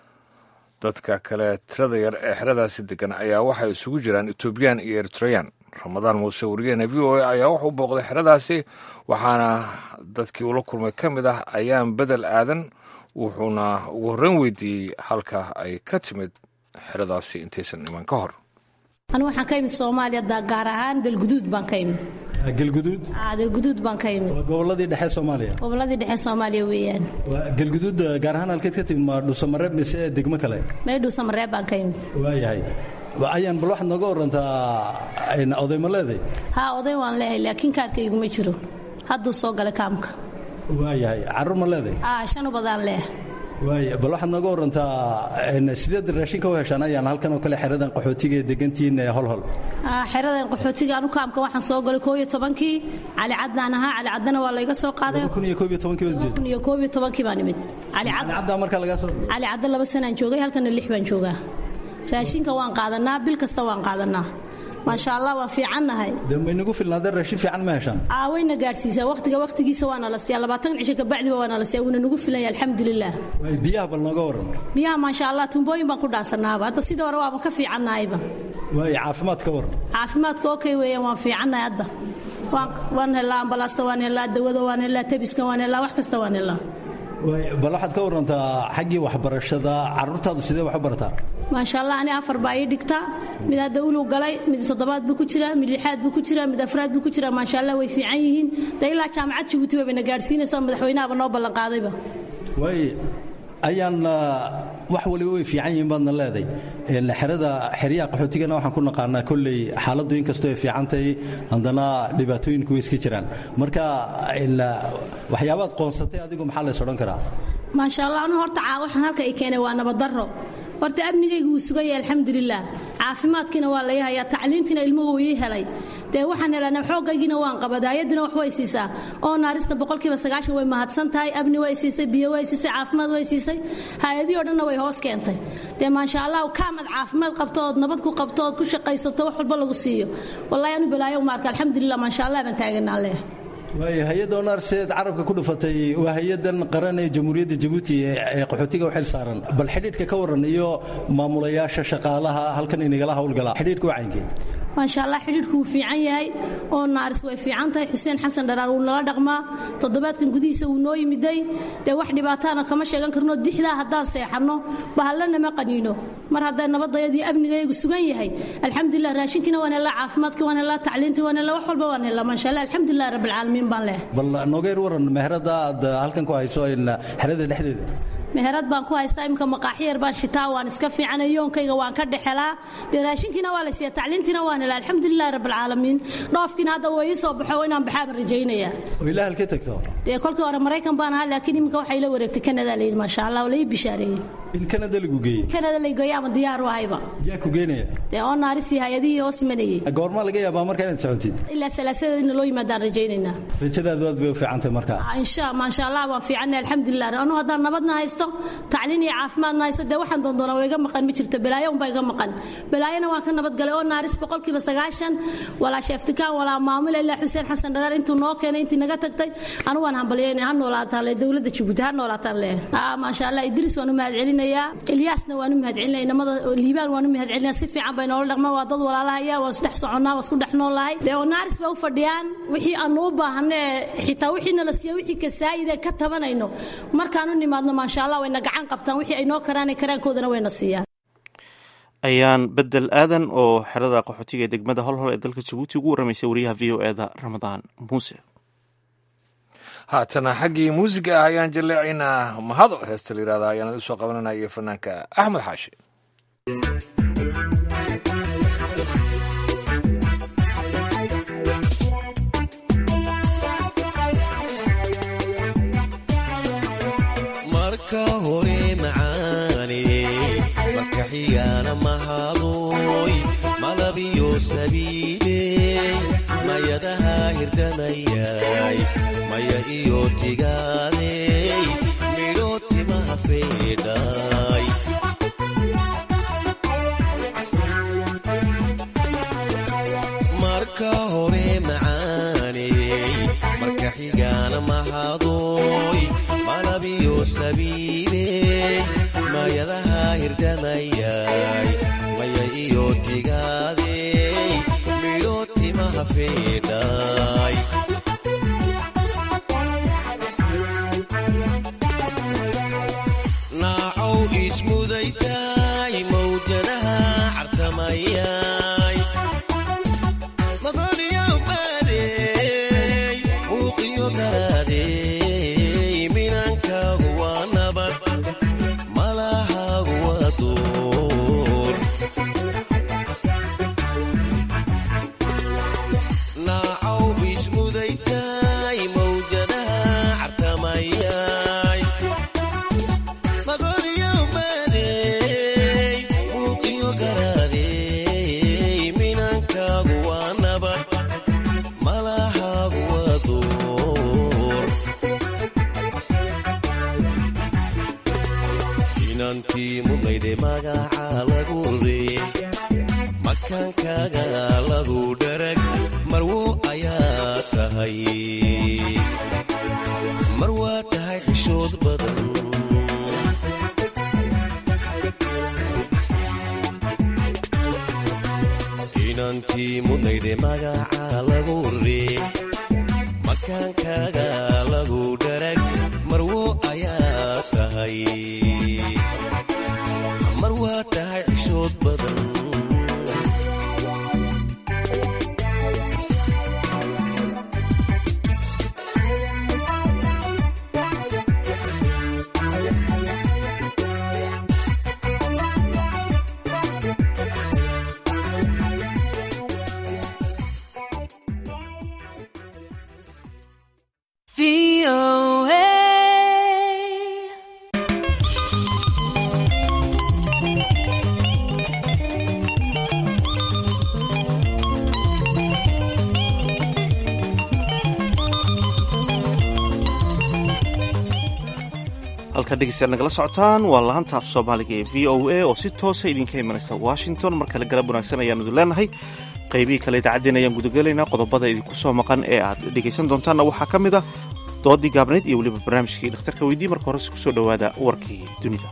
dadka kale tirada yar ee xeradaasi degan ayaa waxay isugu jiraan etoobiyaan iyo eritreyaan ramadaan muuse wariyaheena v o a ayaa wuxuu booqday xeradaasi waxaana dadkii ula kulmay ka mid ah ayaan bedel aadan wuxuuna ugu horreyn weydiiyey halka ay ka timid xeradaasi intaysan iman ka hor anigu waxaan ka imid soomaaliya gaar ahaan galguduud baan ka imid galguduud galguduud baan ka imid waa goboladii dhexe soomaaliya goboladii dhexe soomaaliya weeyaan galguduud gaar ahaan halkeed ka timid ma dhuusamareeb mise degmo kale mee dhuusamareeb baan ka imid waayahay ayaan bal waxaad nooga warantaa oday ma leeday haa oday waan leehay laakiin kaarkayguma jiro hadduu soo galay kaamka waayahay carruur ma leeday shan ubadaan leeh waaya bal waxaad nooga warantaa sideed raashinka u heshaan ayaan halkan oo kale xeradan qaxootiga ee degantihiin holhol xeradan qaxootiga anu kaamka waxaan soo galay koob iyo tobankii cali caddaan ahaa cali caddana waa layga soo qaaday kun iyo koob iyo tobankii baad kun iyo koob iyo tobankii baan imid cali caddaa markaa lagaa soo cali cadda laba sanaan joogay halkana lix baan joogaa raashinka waan qaadanaa bil kasta waan qaadanaa maasha allah waan fiicannahay de maynagu filnaadee raashin fiican ma heshaan aawayna gaadhsiisaa wakhtiga wakhtigiisa waana la siiyaa labaatan cisho kabacdiba waana la siiyaa wuuna nagu filanya alxamdulilah biyaha bal nooga waran biyaha maasha allah tuumbooyin baan ku dhaasanaaba hadda sidii hore waaban ka fiicannahayba waay caafimaad ka waran caafimaadka okay weeyaan waan fiicannahay hadda waan helaa ambalaasta waan helaa dawada waan helaa tabiska waan helaa wax kasta waan helaa bal waxaad ka warantaa xaggii waxbarashada carruurtaadu sidee wax u barataa maasha allah ani afar baa ii dhigtaa mid hadda ulug galay mid toddobaad buu ku jiraa mid lixaad buu ku jiraa mid afraad buu ku jiraa maasha allah way fiican yihiin de ilaa jaamacad jabuuti wayna gaadhsiinaysaa madaxweynahaba noo ballanqaadayba waay ayaan wax waliba way fiican yihiin baadna leeday xerada xeryaha qaxootigana waxaan ku naqaanaa kolley xaaladdu inkastoo ay fiican tahay haddana dhibaatooyinku way iska jiraan marka waxyaabaad qoonsatay adigu maxaa lays odhan karaa maasha allah anu horta waxaan halka i keenay waa nabaddarro horta amnigaygu wuu sugan yahay alxamdulilah caafimaadkiina waa lay hayaa tacliintiina ilmuhu ii helay dee waxaan helana xoogaygiina waan qabadaayadina wax way siisaa oo naarista boqolkiiba sagaashan way mahadsan tahay amni way siisay biyo way siisay caafimaad way siisay hay-adihii o dhanna way hoos keentay dee maasha allah kaamad caafimaad qabto ood nabad ku qabto ood ku shaqaysato wax walba lagu siiyo wallahi anu balaayo uma arka alxamdulilah maasha allah baan taaganaa leh waay hay-adda onarseed carabka ku dhufatay waa hay-adan qaran ee jamhuuriyadda jabuuti ee qaxootiga u xil saaran bal xidhiidhka ka waran iyo maamulayaasha shaqaalaha halkan inagala howlgala xidhiidhka waa caynkeen maasha allah xidhiidhku wuu fiican yahay oo naaris way fiican tahay xuseen xasan dharaar wuu nala dhaqmaa toddobaadkan gudihiisa wuu noo yimiday dee wax dhibaataana kama sheegan karno dixdaa haddaan seexanno bahallana ma qaniino mar hadday nabadayadii amnigaygu sugan yahay alxamdulilah raashinkiina waan helaa caafimaadkii waan helaa tacliintii waan helaa wax walba waan helaa maasha allah alxamdulilah rabbilcaalamiin baan leh bal noogeer waran meherada aad halkan ku hayso xerada dhexdeeda meherad baan ku haystaa imika maqaaxiyar baan shitaa waan iska fiicanay yoonkayga waan ka dhexelaa dee raashinkiina waa la siiya tacliintiina waan helaa alxamdulilah rabbilcaalamiin dhoofkiina hadda waa ii soo baxo inaan baxaaban rajaynaya oo ilaa halkee tagto dee kolkii hore maraykan baan ahaa laakiin iminka waxay la wareegtay kanada layidhi maasha allah waa la ii bishaareeyey in kanada lagu geeyey kanada lay geeyo ama diyaar u ahayba yaa ku geenaya dee oo naarisii hay-adihii hoos imanayey goormaa laga yaabaa marka inaad socotid ilaa salaasadeedina loo yimaadaan rajaynaynaa rajadaadu aad bay u fiicantahay marka insha maasha allah waan fiicanay alxamdulilah anu haddaan nabadna haysto tacliin iyo caafimaadna haysto dee waxaan doondoonaa waa iga maqan ma jirto balaayo unbaa iga maqan balaayona waan ka nabadgalay oo naaris boqolkiiba sagaashan walaa sheeftikaan walaa maamule ilaa xuseen xasan dharaar intuu noo keenay intii naga tagtay anu waan hambalyayna ha noolaataan le dowladda jabuuti ha noolaataan le maasha allah idris waan u mahad celinayaa ilyaasna waan u mahad celinaya inamada liibaan waan u mahad celinaya si fiican bay noola dhaqmaan waa dad walaalahaya waan isdhex soconnaa waan isku dhex noolahay dee oo naaris bay u fadhiyaan wixii aanu u baahanee xitaa wixii nala siiya wixii kasaayideen ka tabanayno markaan u nimaadno maasha allah wayna gacan qabtaan wixii ay noo karaanay karaankoodana wayna siiyaan ayaan bedel aadan oo xerada qaxootiga ee degmada holhol ee dalka jabuuti ugu warramaysay wariyaha v o eda ramadaan muuse haatana xaggii muusiga ah ayaan jaleecaynaa mahado heesta la yihahda ayaan usoo qabananaya fanaanka axmed xaashi marka hore macaane marka xigana mahadoy malabiyo sabiibe mayadaha hirdamayay maya iyo tigaadey midho timaha feedhay marka hore macaaney marka xigana mahadoy malabiyo sabiibe mayadaha hirdamayay maya iyo tigaadey midho timaha feedhay naacow ismudaysay mawjadaha cartamayay maqoniyow baadey muuqiyo garaadey minankaagu waa nabad malahaagu waa duur naacow ismudaysay mawjadaha cartamayay maqoniyow baadey muuqiyo garaadey minankaagu waa nabad malahaagu waa duur inantii mudnayde magaca lagu ree makaankaaga lagu dharag marwo ayaa tahay mar waa tahay xishood badan inantii mudnayde magaca lagu ree makaankaaga lagu dharag marwo ayaa tahay mar waa tahay xishood badan halka dhegeystayaal nagala socotaan waa lahanta af soomaaliga ee v o a oo si toosa idinka imanaysa washington mar kale galab wanaagsan ayaan idin leenahay qaybihii kale idaacaddeen ayaan gudagelaynaa qodobada idinku soo maqan ee aad dhegaysan doontaanna waxaa ka mid ah doodii gaabnayd iyo weliba barnaamijkii dhakhtarka weydii marka hore ku soo dhowaada warkii dunida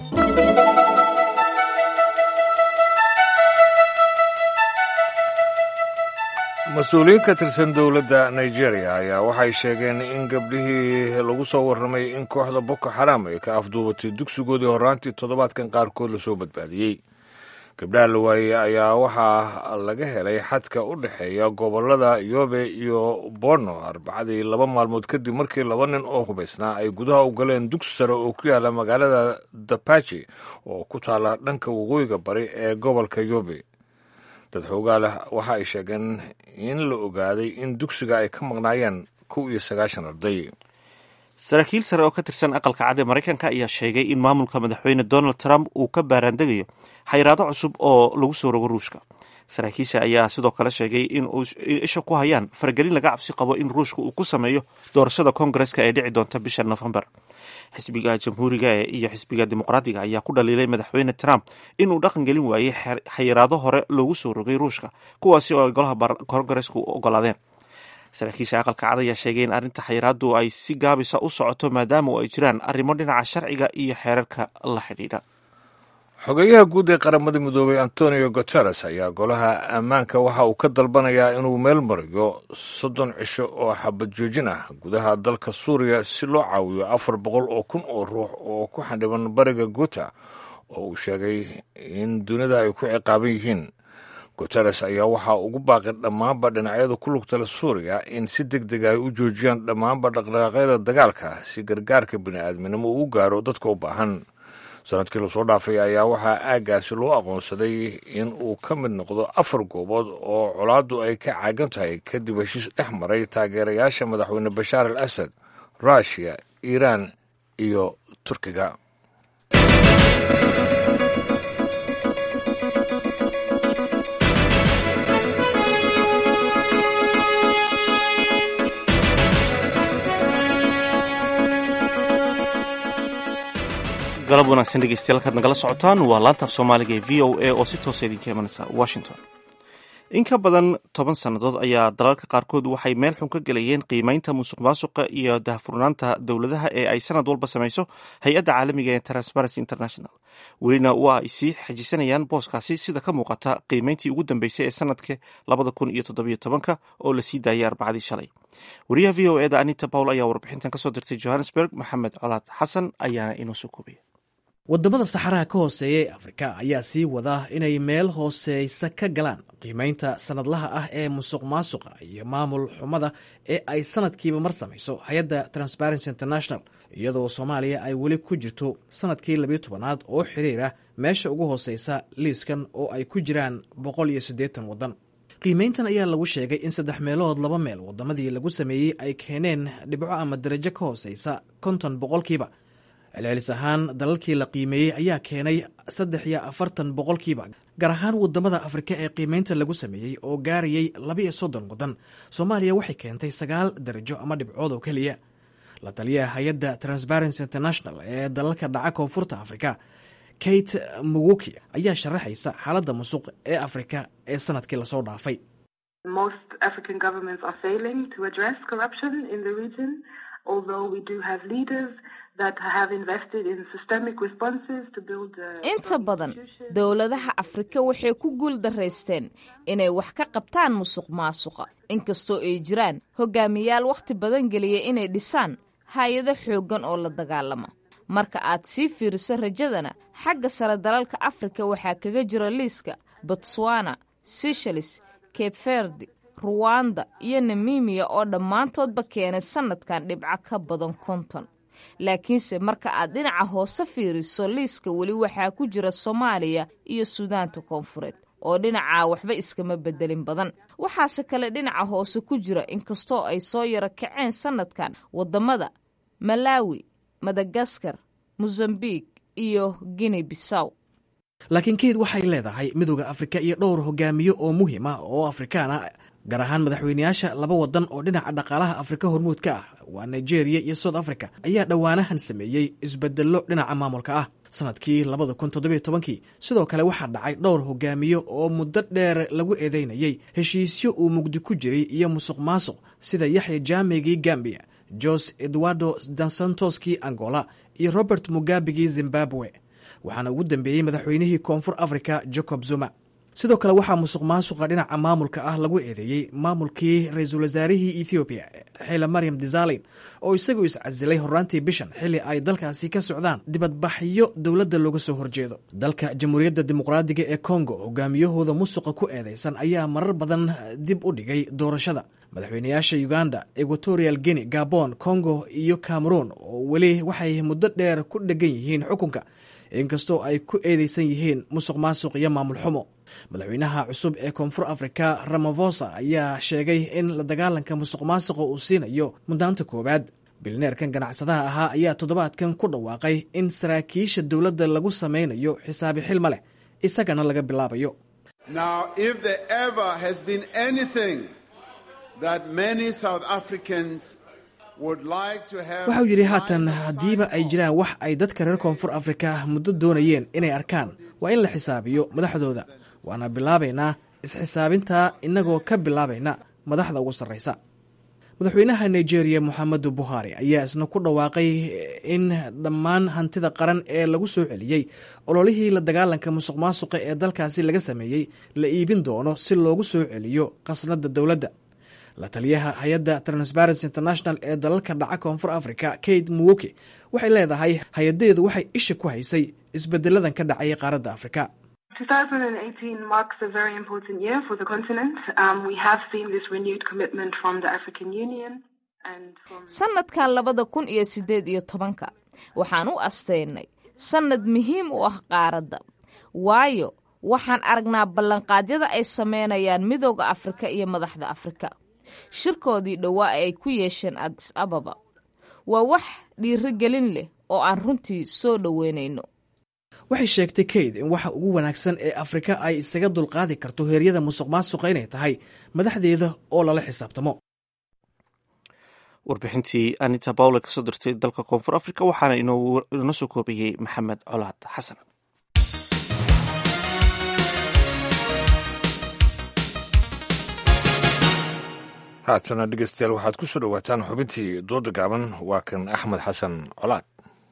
mas-uuliyiin ka tirsan dowladda nigeria ayaa waxay sheegeen in gabdhihii lagu soo warramay in kooxda boko xaram ay ka afduubatay dugsigoodii horraantii toddobaadkan qaarkood lasoo badbaadiyey gabdhaha la waayey ayaa waxaa laga helay xadka u dhexeeya gobollada yobe iyo borno arbacadii laba maalmood kadib markii laba nin oo hubaysnaa ay gudaha u galeen dugsi sare oo ku yaala magaalada dapachi oo ku taala dhanka waqooyiga bari ee gobolka yobe dad xoogaa leh waxa ay sheegeen in la ogaaday in dugsiga ay ka maqnaayeen kow iyo sagaashan arday saraakiil sare oo ka tirsan aqalka cad ee maraykanka ayaa sheegay in maamulka madaxweyne donald trump uu ka baaraandegayo xayiraado cusub oo lagu soo rogo ruushka saraakiisha ayaa sidoo kale sheegay in isha ku hayaan faragelin laga cabsi qabo in ruushka uu ku sameeyo doorashada koongareska ee dhici doonta bisha nofembar xisbiga jamhuuriga iyo xisbiga dimuqraadiga ayaa ku dhaliilay madaxweyne trump inuu dhaqan gelin waayey xayiraado hore loogu soo rogay ruushka kuwaasi oo ay golaha koongareska u ogolaadeen saraakiisha aqalka cad ayaa sheegay in arrinta xayiraadu ay si gaabisa u socoto maadaama ay jiraan arrimo dhinaca sharciga iyo xeerarka la xidhiidha xogeyaha guud ee qaramada midoobay antonio guteres ayaa golaha ammaanka waxa uu ka dalbanayaa inuu meel mariyo soddon cisho oo xabad joojin ah gudaha dalka suuriya si loo caawiyo afar boqol oo kun oo ruux oo ku xandhiban bariga guta oo uu sheegay in dunida ay ku ciqaaban yihiin guteres ayaa waxaa ugu baaqay dhammaanba dhinacyada ku lugtala suuriya in si deg deg ay u joojiyaan dhammaanba dhaqdhaqaaqyada dagaalka si gargaarka bini'aadminimo uu gaaro dadka u baahan sanadkii lasoo dhaafay ayaa waxaa aaggaasi loo aqoonsaday in uu ka mid noqdo afar goobood oo colaaddu ay ka caagan tahay kadib heshiis dhex maray taageerayaasha madaxweyne bashaar al asad ruushiya iiraan iyo turkiga galab wanaagsan dhegeystayaal kaad nagala socotaan waa laantaaf soomaaliga ee v o a oo si toosa idinka imanaysa washington in ka badan toban sannadood ayaa dalalka qaarkood waxay meel xun ka gelayeen qiimeynta musuq maasuqa iyo dahfurnaanta dowladaha ee ay sanad walba samayso hay-adda caalamiga ee transparency international welina waa ay sii xajisanayaan booskaasi sida ka muuqata qiimeyntii ugu dambeysay ee sanadka labada kun iyo toddobiyo tobanka oo lasii daayay arbacadii shalay wariyaha v o eda anita pawl ayaa warbixintan kasoo dirtay johannesburg maxamed colaad xasan ayaana inoo soo koobaya waddamada saxaraha ka hooseeya ee afrika ayaa sii wada inay meel hooseysa ka galaan qiimaynta sanadlaha ah ee musuq maasuqa iyo maamul xumada ee ay sanadkiiba mar samayso hay-adda transparency international iyadoo soomaaliya ay weli ku jirto sanadkii labiyo tobanaad oo xiriira meesha ugu hooseysa liiskan oo ay ku jiraan boqol iyo siddeetan waddan qiimayntan ayaa lagu sheegay in saddex meelood laba meel waddamadii lagu sameeyey ay keeneen dhibco ama darajo ka hooseysa konton boqolkiiba celcelis ahaan dalalkii la qiimeeyey ayaa keenay saddex iyo afartan boqolkiiba gaar ahaan wadamada afrika ee qiimeynta lagu sameeyey oo gaarayay labiiyo soddon waddan soomaaliya waxay keentay sagaal darajo ama dhibcood oo keliya la taliyaha hay-adda transparency international ee dalalka dhaca koonfurta afrika kate muguki ayaa sharaxaysa xaaladda musuq ee afrika ee sanadkii lasoo dhaafay inta badan dowladaha afrika waxay ku guul daraysteen inay wax ka qabtaan musuq maasuqa inkastoo ay jiraan hogaamiyaal wakhti badan geliya inay dhisaan hay-ado xooggan oo la dagaalama marka aad sii fiiriso rajadana xagga sare dalalka afrika waxaa kaga jira liiska botswana sishalis cape ruwanda iyo namimiya oo dhammaantoodba keenay sanadkan dhibco ka badan konton laakiinse marka aad dhinaca hoose fiiriso liiska weli waxaa ku jira soomaaliya iyo suudaanta koonfureed oo dhinacaa waxba iskama bedelin badan waxaase kale dhinaca hoose ku jira inkastoo ay soo yaro kaceen sanadkan wadamada malawi madagaskar mosambik iyo guinea bissaw laakiin keyd waxay leedahay midooda afrika iyo dhowr hogaamiye oo muhiim ah oo afrikaan ah gaar ahaan madaxweyneyaasha laba wadan oo dhinaca dhaqaalaha afrika hormuud ka ah waa nigeria iyo south africa ayaa dhowaanahan sameeyey isbedello dhinaca maamulka ah sanadkii labada kun toddobiyo tobankii sidoo kale waxaa dhacay dhowr hogaamiye oo muddo dheer lagu eedeynayey heshiisyo uu mugdi ku jiray iyo musuq maasuq sida yaxya jaamigii gambia jose eduardo dansantoskii angola iyo robert mugabigii zimbabwe waxaana ugu dambeeyey madaxweynihii koonfur africa jacob zuma sidoo kale waxaa musuq maasuqa dhinaca maamulka ah lagu eedeeyey maamulkii ra-iisul wasaarihii ethoobiya xile maryam desalin oo isagu iscasilay horaantii bishan xilli ay dalkaasi ka socdaan dibadbaxyo dowladda looga soo horjeedo dalka jamhuuriyadda dimuqraadiga ee kongo hogaamiyahooda musuqa ku eedeysan ayaa marar badan dib u dhigay doorashada madaxweyneyaasha uganda equatorial guinea gabon congo iyo cameroon oo weli waxay muddo dheer ku dhegan yihiin xukunka inkastoo ay ku eedeysan yihiin musuq maasuq iyo maamul xumo madaxweynaha cusub ee koonfur afrika ramavosa ayaa sheegay in la dagaalanka musuq maasuqa uu siinayo muddaanta koowaad bilneerkan ganacsadaha ahaa ayaa toddobaadkan ku dhawaaqay in saraakiisha dowladda lagu samaynayo xisaabi xilma leh isagana laga bilaabayo waxau yidhi haatan haddiiba ay jiraan wax ay dadka reer koonfur afrika muddo doonayeen inay arkaan waa in la xisaabiyo madaxdooda waana bilaabaynaa isxisaabintaa innagoo ka bilaabayna madaxda ugu sarraysa madaxweynaha nigeria moxamedu buhari ayaa isna ku dhawaaqay in dhammaan hantida qaran ee lagu soo celiyey ololihii la dagaalanka musuq maasuqa ee dalkaasi laga sameeyey la iibin doono si loogu soo celiyo khasnada dowladda la taliyaha hay-adda transparency international ee dalalka dhaca koonfur africa kate muwoke waxay leedahay hay-adeedu waxay isha ku haysay isbedeladan ka dhacay qaaradda afrika sanadkan labada kun iyo sideed iyo tobanka waxaan u asteynay sannad muhiim u ah qaaradda waayo waxaan aragnaa ballanqaadyada ay sameynayaan midooda afrika iyo madaxda afrika shirkoodii dhowaa ay ku yeesheen adis ababa waa wax dhiirigelin leh oo aan runtii soo dhoweynayno waxay sheegtay kayd in waxa ugu wanaagsan ee afrika ay isaga dulqaadi karto heeryada musuq maasuqa inay tahay madaxdeeda oo lala xisaabtamo warbixintii anita bawle kasoo dirtay dalka koonfur africa waxaana inoo soo koobayey maxamed colaad xasan haatana dhegeystayaal waxaad ku soo dhowaataan xubintii dooda gaaban waa kan axmed xasan colaad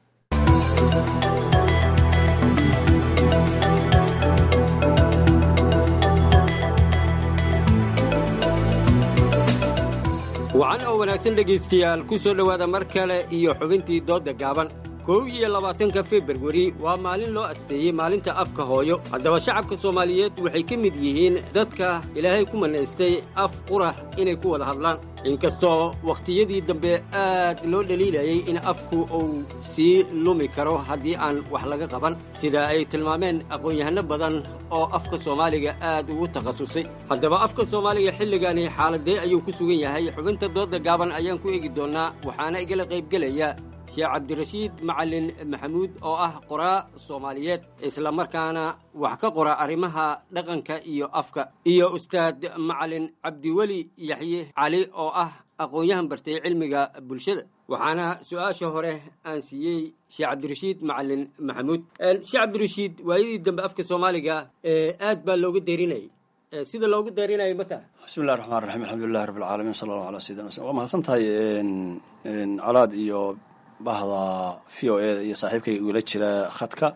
wacan oo wanaagsan dhegaystayaal ku soo dhowaada mar kale iyo xubintii doodda gaaban kow iyo labaatanka februari waa maalin loo asteeyey maalinta afka hooyo haddaba shacabka soomaaliyeed waxay ka mid yihiin dadka ilaahay ku manaystay af qurah inay ku wada hadlaan inkastoo wakhtiyadii dambe aad loo dhaliilayay in afku uu sii lumi karo haddii aan wax laga qaban sida ay tilmaameen aqoon-yahanno badan oo afka soomaaliga aad ugu takhasusay haddaba afka soomaaliga xilligani xaaladee ayuu ku sugan yahay xubinta doodda gaaban ayaan ku eegi doonnaa waxaana igala qaybgelaya sheekh cabdirashiid macalin maxamuud oo ah qoraa soomaaliyeed islamarkaana wax ka qora arrimaha dhaqanka iyo afka iyo ustaad macalin cabdiweli yaxye cali oo ah aqoon-yahan bartay cilmiga bulshada waxaana su-aasha hore aan siiyey sheekh cabdirashiid macalin maxamuud sheekh cabdirashiid waayadii dambe afka soomaaliga aad baa looga derinayay sida loogu daarinayo mata bismillahi raxmaan raxiim alxamdulilahi rabbi alcaalamiin sala allahu ala sayidina wslam waa mahadsan tahay colaad iyo bahda v o eda iyo saaxiibkayga igula jira khadka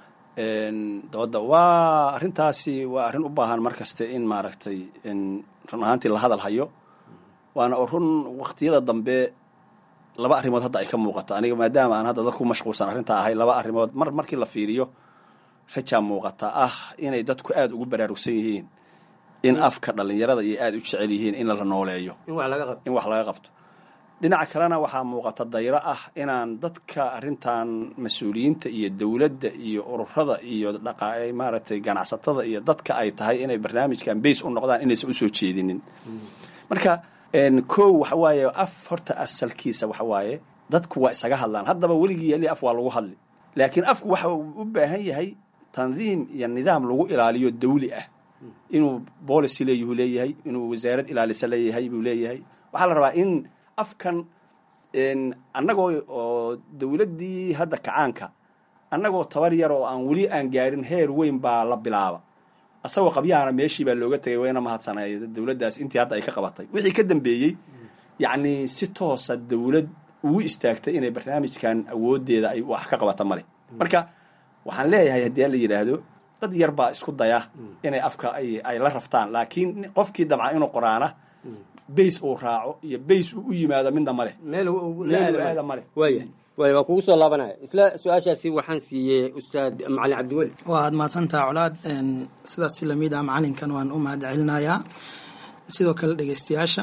dooda waa arrintaasi waa arrin u baahan mar kaste in maaragtay run ahaantii la hadal hayo waana run waktiyada dambe laba arrimood hadda ay ka muuqato aniga maadaama aan hadda dadku mashquulsan arrintaa ahay laba arrimood mar markii la fiiriyo rajaa muuqata ah inay dadku aada ugu baraarugsan yihiin in afka dhallinyarada iyo aada u jecel yihiin in la nooleeyo in wax laga qabto dhinaca kalena waxaa muuqata dayro ah inaan dadka arrintan mas-uuliyiinta iyo dowladda iyo ururada iyo dhaqa maaragtay ganacsatada iyo dadka ay tahay inay barnaamijkan base u noqdaan inaysan usoo jeedinin marka kow waxa waaye af horta asalkiisa waxa waaye dadku waa isaga hadlaan haddaba weligii yali af waa lagu hadli laakiin afku waxa uu u baahan yahay tandiim iyo nidaam lagu ilaaliyo dawli ah inuu policy leeyuhu leeyahay inuu wasaarad ilaalisa leeyahay buu leeyahay waxaa la rabaa in afkan annagoo oo dowladdii hadda kacaanka annagoo tabar yar oo aan weli aan gaarin heer weyn baa la bilaaba asagoo qabyahana meeshii baa looga tegay wayna mahadsanay dowladdaas intii hadda ay ka qabatay wixii ka dambeeyey yacni si toosa dowlad ugu istaagtay inay barnaamijkan awooddeeda ay wax ka qabata male marka waxaan leeyahay haddii la yidhaahdo dad yar baa isku daya inay afka ay la raftaan laakiin qofkii dabca inuu qoraana bays uu raaco iyo bays uu u yimaado midna male meel aada male waaya waaya waa kugu soo laabanaya isla su-aashaasi waxaan siiyey ustaad macalin cabdiweli waad mahadsantaha colaad sidaas si lamid ah macalinkan waan u mahad celinayaa sidoo kale dhegeystayaasha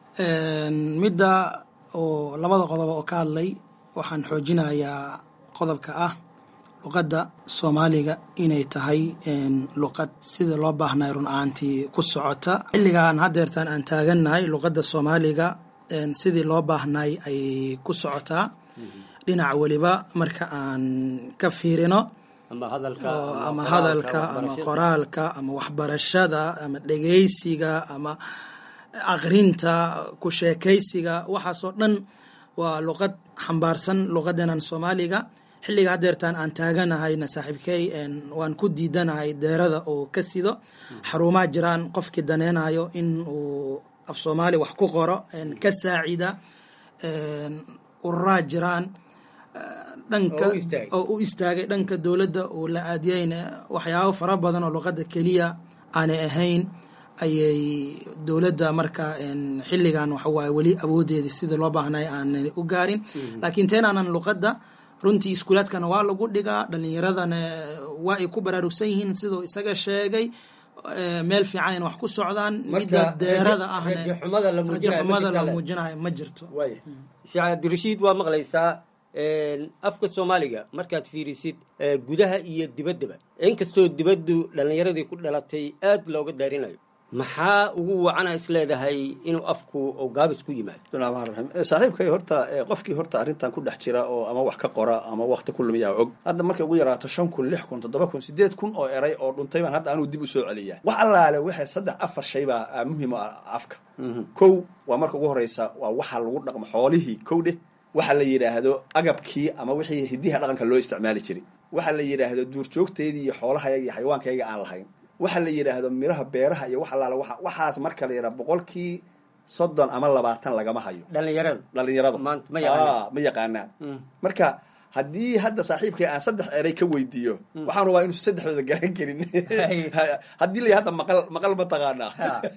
midda oo labada qodob oo ka hadlay waxaan xoojinayaa qodobka ah luqadda soomaaliga inay tahay luqad sida loo baahnay run ahaantii ku socota xilligaan hadeertaan aan taagannahay luqadda soomaaliga sidii loo baahnay ay ku socotaa dhinac weliba marka aan ka fiirino ama hadalka ama qoraalka ama waxbarashada ama dhegeysiga ama aqrinta ku sheekaysiga waxaasoo dhan waa luqad xambaarsan luqadenan soomaaliga xilliga hadeertaan aan taaganahayna saaxiibkey waan ku diidanahay deerada oo ka sido xarumaa jiraan qofkii daneynayo in uu af soomaali wax ku qoro ka saacida ururaa jiraan dhanka oo u istaagay dhanka dowladda uu la aadiyeyna waxyaabo fara badan oo luqadda keliya aanay ahayn ayay dowladda marka xilligan waxawaaye weli awoodeeda sida loo baahnay aanay u gaarin laakiin teenaanan luqadda runtii iskuulaadkana waa lagu dhigaa dhalinyaradana waa ay ku baraarugsan yihiin siduu isaga sheegay meel fiican in wax ku socdaan midda deerada ahna rajaxumada la muujinayo ma jirto sheekh cabdirashiid waa maqlaysaa afka soomaaliga markaad fiirisid gudaha iyo dibaddaba inkastoo dibaddu dhallinyaradii ku dhalatay aad looga daarinayo maxaa ugu wacana is leedahay inuu afku gaabis ku yimaado bismillahi raxmaan raxiim saaxiibkay horta qofkii horta arrintan ku dhex jira oo ama wax ka qora ama wakti ku lumiyaa og hadda markay ugu yaraato shan kun lix kun toddoba kun sideed kun oo eray oo dhuntay baan hadda anuu dib u soo celiyaa wax allaale waxay saddex afar shay baa muhiim ah afka kow waa marka ugu horeysa waa waxa lagu dhaqmo xoolihii kow dheh waxa la yidhaahdo agabkii ama wixii hidiha dhaqanka loo isticmaali jiray waxa la yidhaahdo duurjoogteydii iyo xoolahayaga iyo xayawaankayaga aan lahayn waxa la yidhaahdo miraha beeraha iyo wax allaale waa waxaas marka la yidhaha boqolkii soddon ama labaatan lagama hayo dhalinyarada dhalinyaradu ma yaqaanaan ma yaqaanaan marka haddii hadda saaxiibkay aan saddex eray ka weydiiyo waxaan rabaa inuusan saddexdooda garan karin haddii la hadda maqal maqal ma taqaanaa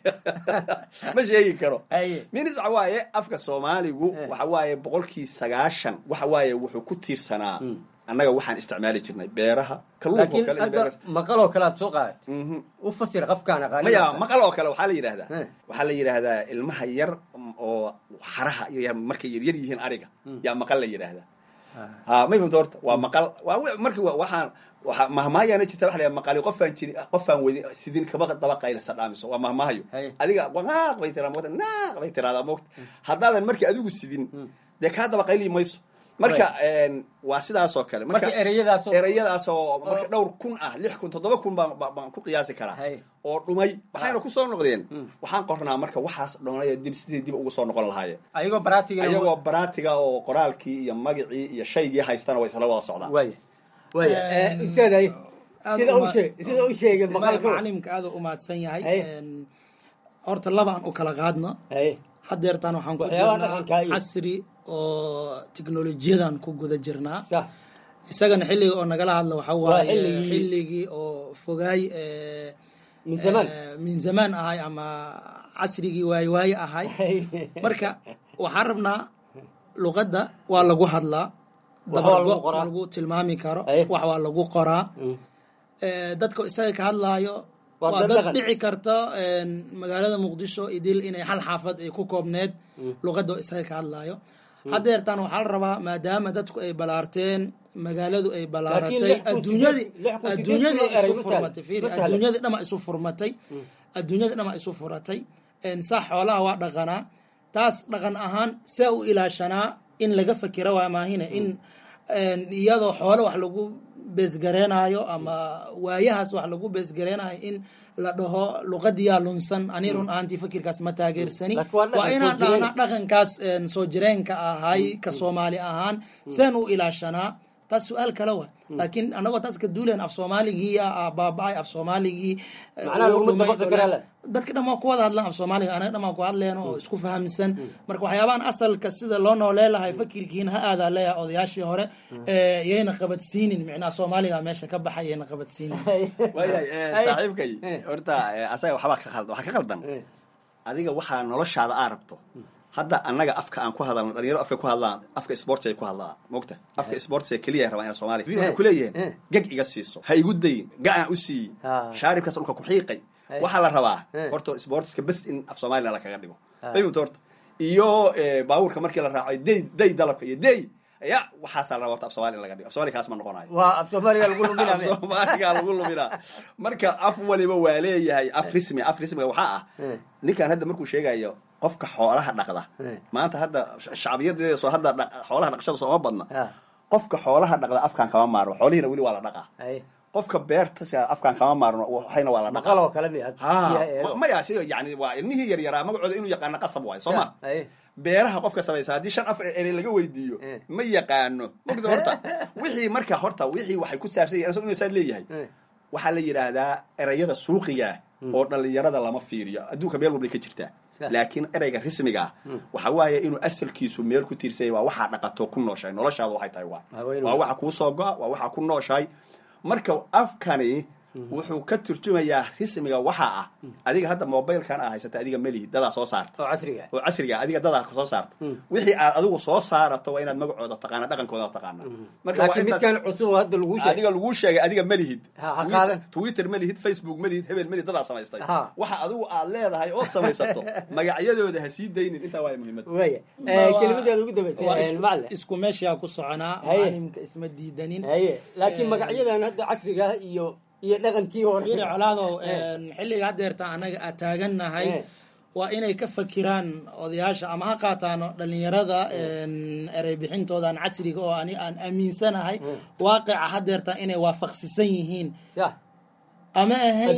ma sheegi karo minis waxa waaye afka soomaaligu waxa waaye boqolkii sagaashan waxa waaye wuxuu ku tiirsanaa annaga waxaan isticmaali jirnay beeraha laakiin hadda maqal oo kale aad soo qaaday u fasir qafkaan aqaani maya maqal oo kale waxaa la yidhahdaa waxaa la yidhaahdaa ilmaha yar oo xaraha iyo markay yaryar yihiin ariga yaa maqal la yidhaahdaa ha may famta horta waa maqal waa marki waxaan waa mahmaayaana jirta waxa la yidhaha maqali qofaan jiri qofaan wadi sidin kaba daba qaylasa dhaamiso waa mahmaahayo adiga naaq bay tiraa moogta naaq bay tiradaa moogta haddaadan markii adigu sidin dee kaa daba qayli mayso marka waa sidaas oo kale marka ereyadaas oo marka dhowr kun ah lix kun toddoba kun baan baan ku qiyaasi karaa oo dhumay waxayna ku soo noqdeen waxaan qornaa marka waxaas dhonay dib sidii dib ugu soo noqon lahaayeen ayagoo baraatiga ayagoo baraatiga oo qoraalkii iyo magacii iyo shaygii haystana way isla wada socdaan waaya waaya isteeday sida u sheeg sida u sheegay maqalka macalimka aad u mahadsan yahay horta laba aan u kala qaadno hadeertaan waxaan ku jirnaa casri oo teknolojiyadan ku guda jirnaa isagana xilliga oo nagala hadla waxa waaye xilligii oo fogaay min zamaan ahay ama casrigii waaye waaye ahay marka waxaan rabnaa luqadda waa lagu hadlaa dabargo lagu tilmaami karo wax waa lagu qoraa dadka isaga ka hadlaayo waa dad dhici karta magaalada muqdisho idil inay hal xaafad ay ku koobneed luqadda isaga ka hadlaayo hadeertaan waxaa la rabaa maadaama dadku ay balaarteen magaaladu ay balaaratay adduunyadii adduunyadii isu furmatay fiiri adduunyadii dhama isu furmatay adduunyadii dhama isu furatay sax xoolaha waa dhaqanaa taas dhaqan ahaan saa u ilaashanaa in laga fakira waa maahine in iyadoo xoole wax lagu beesgareenaayo ama waayahaas wax lagu beesgareenaayo in la dhaho luqadiyaa lunsan ani run ahaantii fikirkaas ma taageersani waa inaan dhahnaa dhaqankaas soo jireenka ahay ka soomaali ahaan seen u ilaashanaa taas su-aal kale wa laakiin anagoo taas ka duulen af soomaaligii baaba-ay af soomaaligii dadka dhan waa ku wada hadlaan af soomaaliga anaga dhan waa ku hadleen oo isku fahamsan marka waxyaabahan asalka sida loo nooleelahay fakirkiina ha aadaa leeyahay odayaashii hore yayna qabadsiinin micnaha soomaaliga meesha ka baxay yayna qabadsiinin waayahay saaxiibkay horta asaga waxbaa ka khaldan waxaa ka khaldan adiga waxaa noloshaada aa rabto hadda annaga afka aan ku hadalno dhalinyaro afka ku hadlaan afka sports ay ku hadlaan mogta afka sports ee keliya rabaa ina soomaaliya waxay kuleeyihiin geg iga siiso ha igu dayin ga-aan u siiyi shaaribkaas dhulka ku xiiqay waxaa la rabaa horta sportska bes in af soomaliya lakaga dhigo fahimta horta iyo baabuurka markii la raaco day day dalabka iyo day ya waxaasaa la rabaa horta af soomaliya in laga dhigo af soomaliya kaas ma noqonayo waa af soomaaliga lagu luminaa af soomaaliga lagu luminaa marka af waliba waa leeyahay af rismi af rismiga waxaa ah ninkan hadda markuu sheegayo qofka xoolaha dhaqda maanta hadda shacbiyadeeda soo hadda xoolaha dhaqashada sooma badna qofka xoolaha dhaqda afkaan kama maarno xoolihiina weli waa la dhaqaa qofka beerta afkaan kama maarno waxayna waa la dhaqaa maya si yani waa ilmihii yaryaraa magacooda inuu yaqaano qasab waayo soo ma beeraha qofka samaysa haddii shan afar erey laga weydiiyo ma yaqaano mogda horta wixii marka horta wixii waxay ku saabsan yahin inuu saa leeyahay waxaa la yidhaahdaa ereyada suuqiga oo dhalinyarada lama fiiriyo adduunka meel walbay ka jirtaa laakiin ereyga rismiga ah waxa waaye inuu asalkiisu meel ku tiirsanya waa waxaa dhaqato ku nooshahay noloshaada waxay tahay waay waa waxa kuu soo go-a waa waxaa ku nooshahay marka afkani wuxuu ka turjumayaa rismiga waxa ah adiga hadda mobilkan aa haysata adiga melihi dadaa soo saarta oo casriga oo casriga adiga dadaa soo saarta wixii aad adigu soo saarato waa inaad magacooda taqaana dhaqankooda taqaana laakiin midkan cusub oo hadda lagu sheegay adiga lagu sheegay adiga melihid ha qaadan twitter melihid facebook melihid hebel melihid dadaa samaystay waxa adigu aad leedahay ood samaysato magacyadooda ha sii daynin intaa waaya muhiimada waya kelimadeeda ugu dambaysa macalin isku meeshaa ku soconaa maalimka isma diidanin haye laakiin magacyadan hadda casriga iyo iyo dhaqankii hore yiri colaadow xilliga haddeerta annaga aad taagannahay waa inay ka fakiraan odayaasha ama ha qaataano dhalinyarada erey bixintoodan casriga oo ani aan aaminsanahay waaqica haddeerta inay waafaqsisan yihiin ama ahayn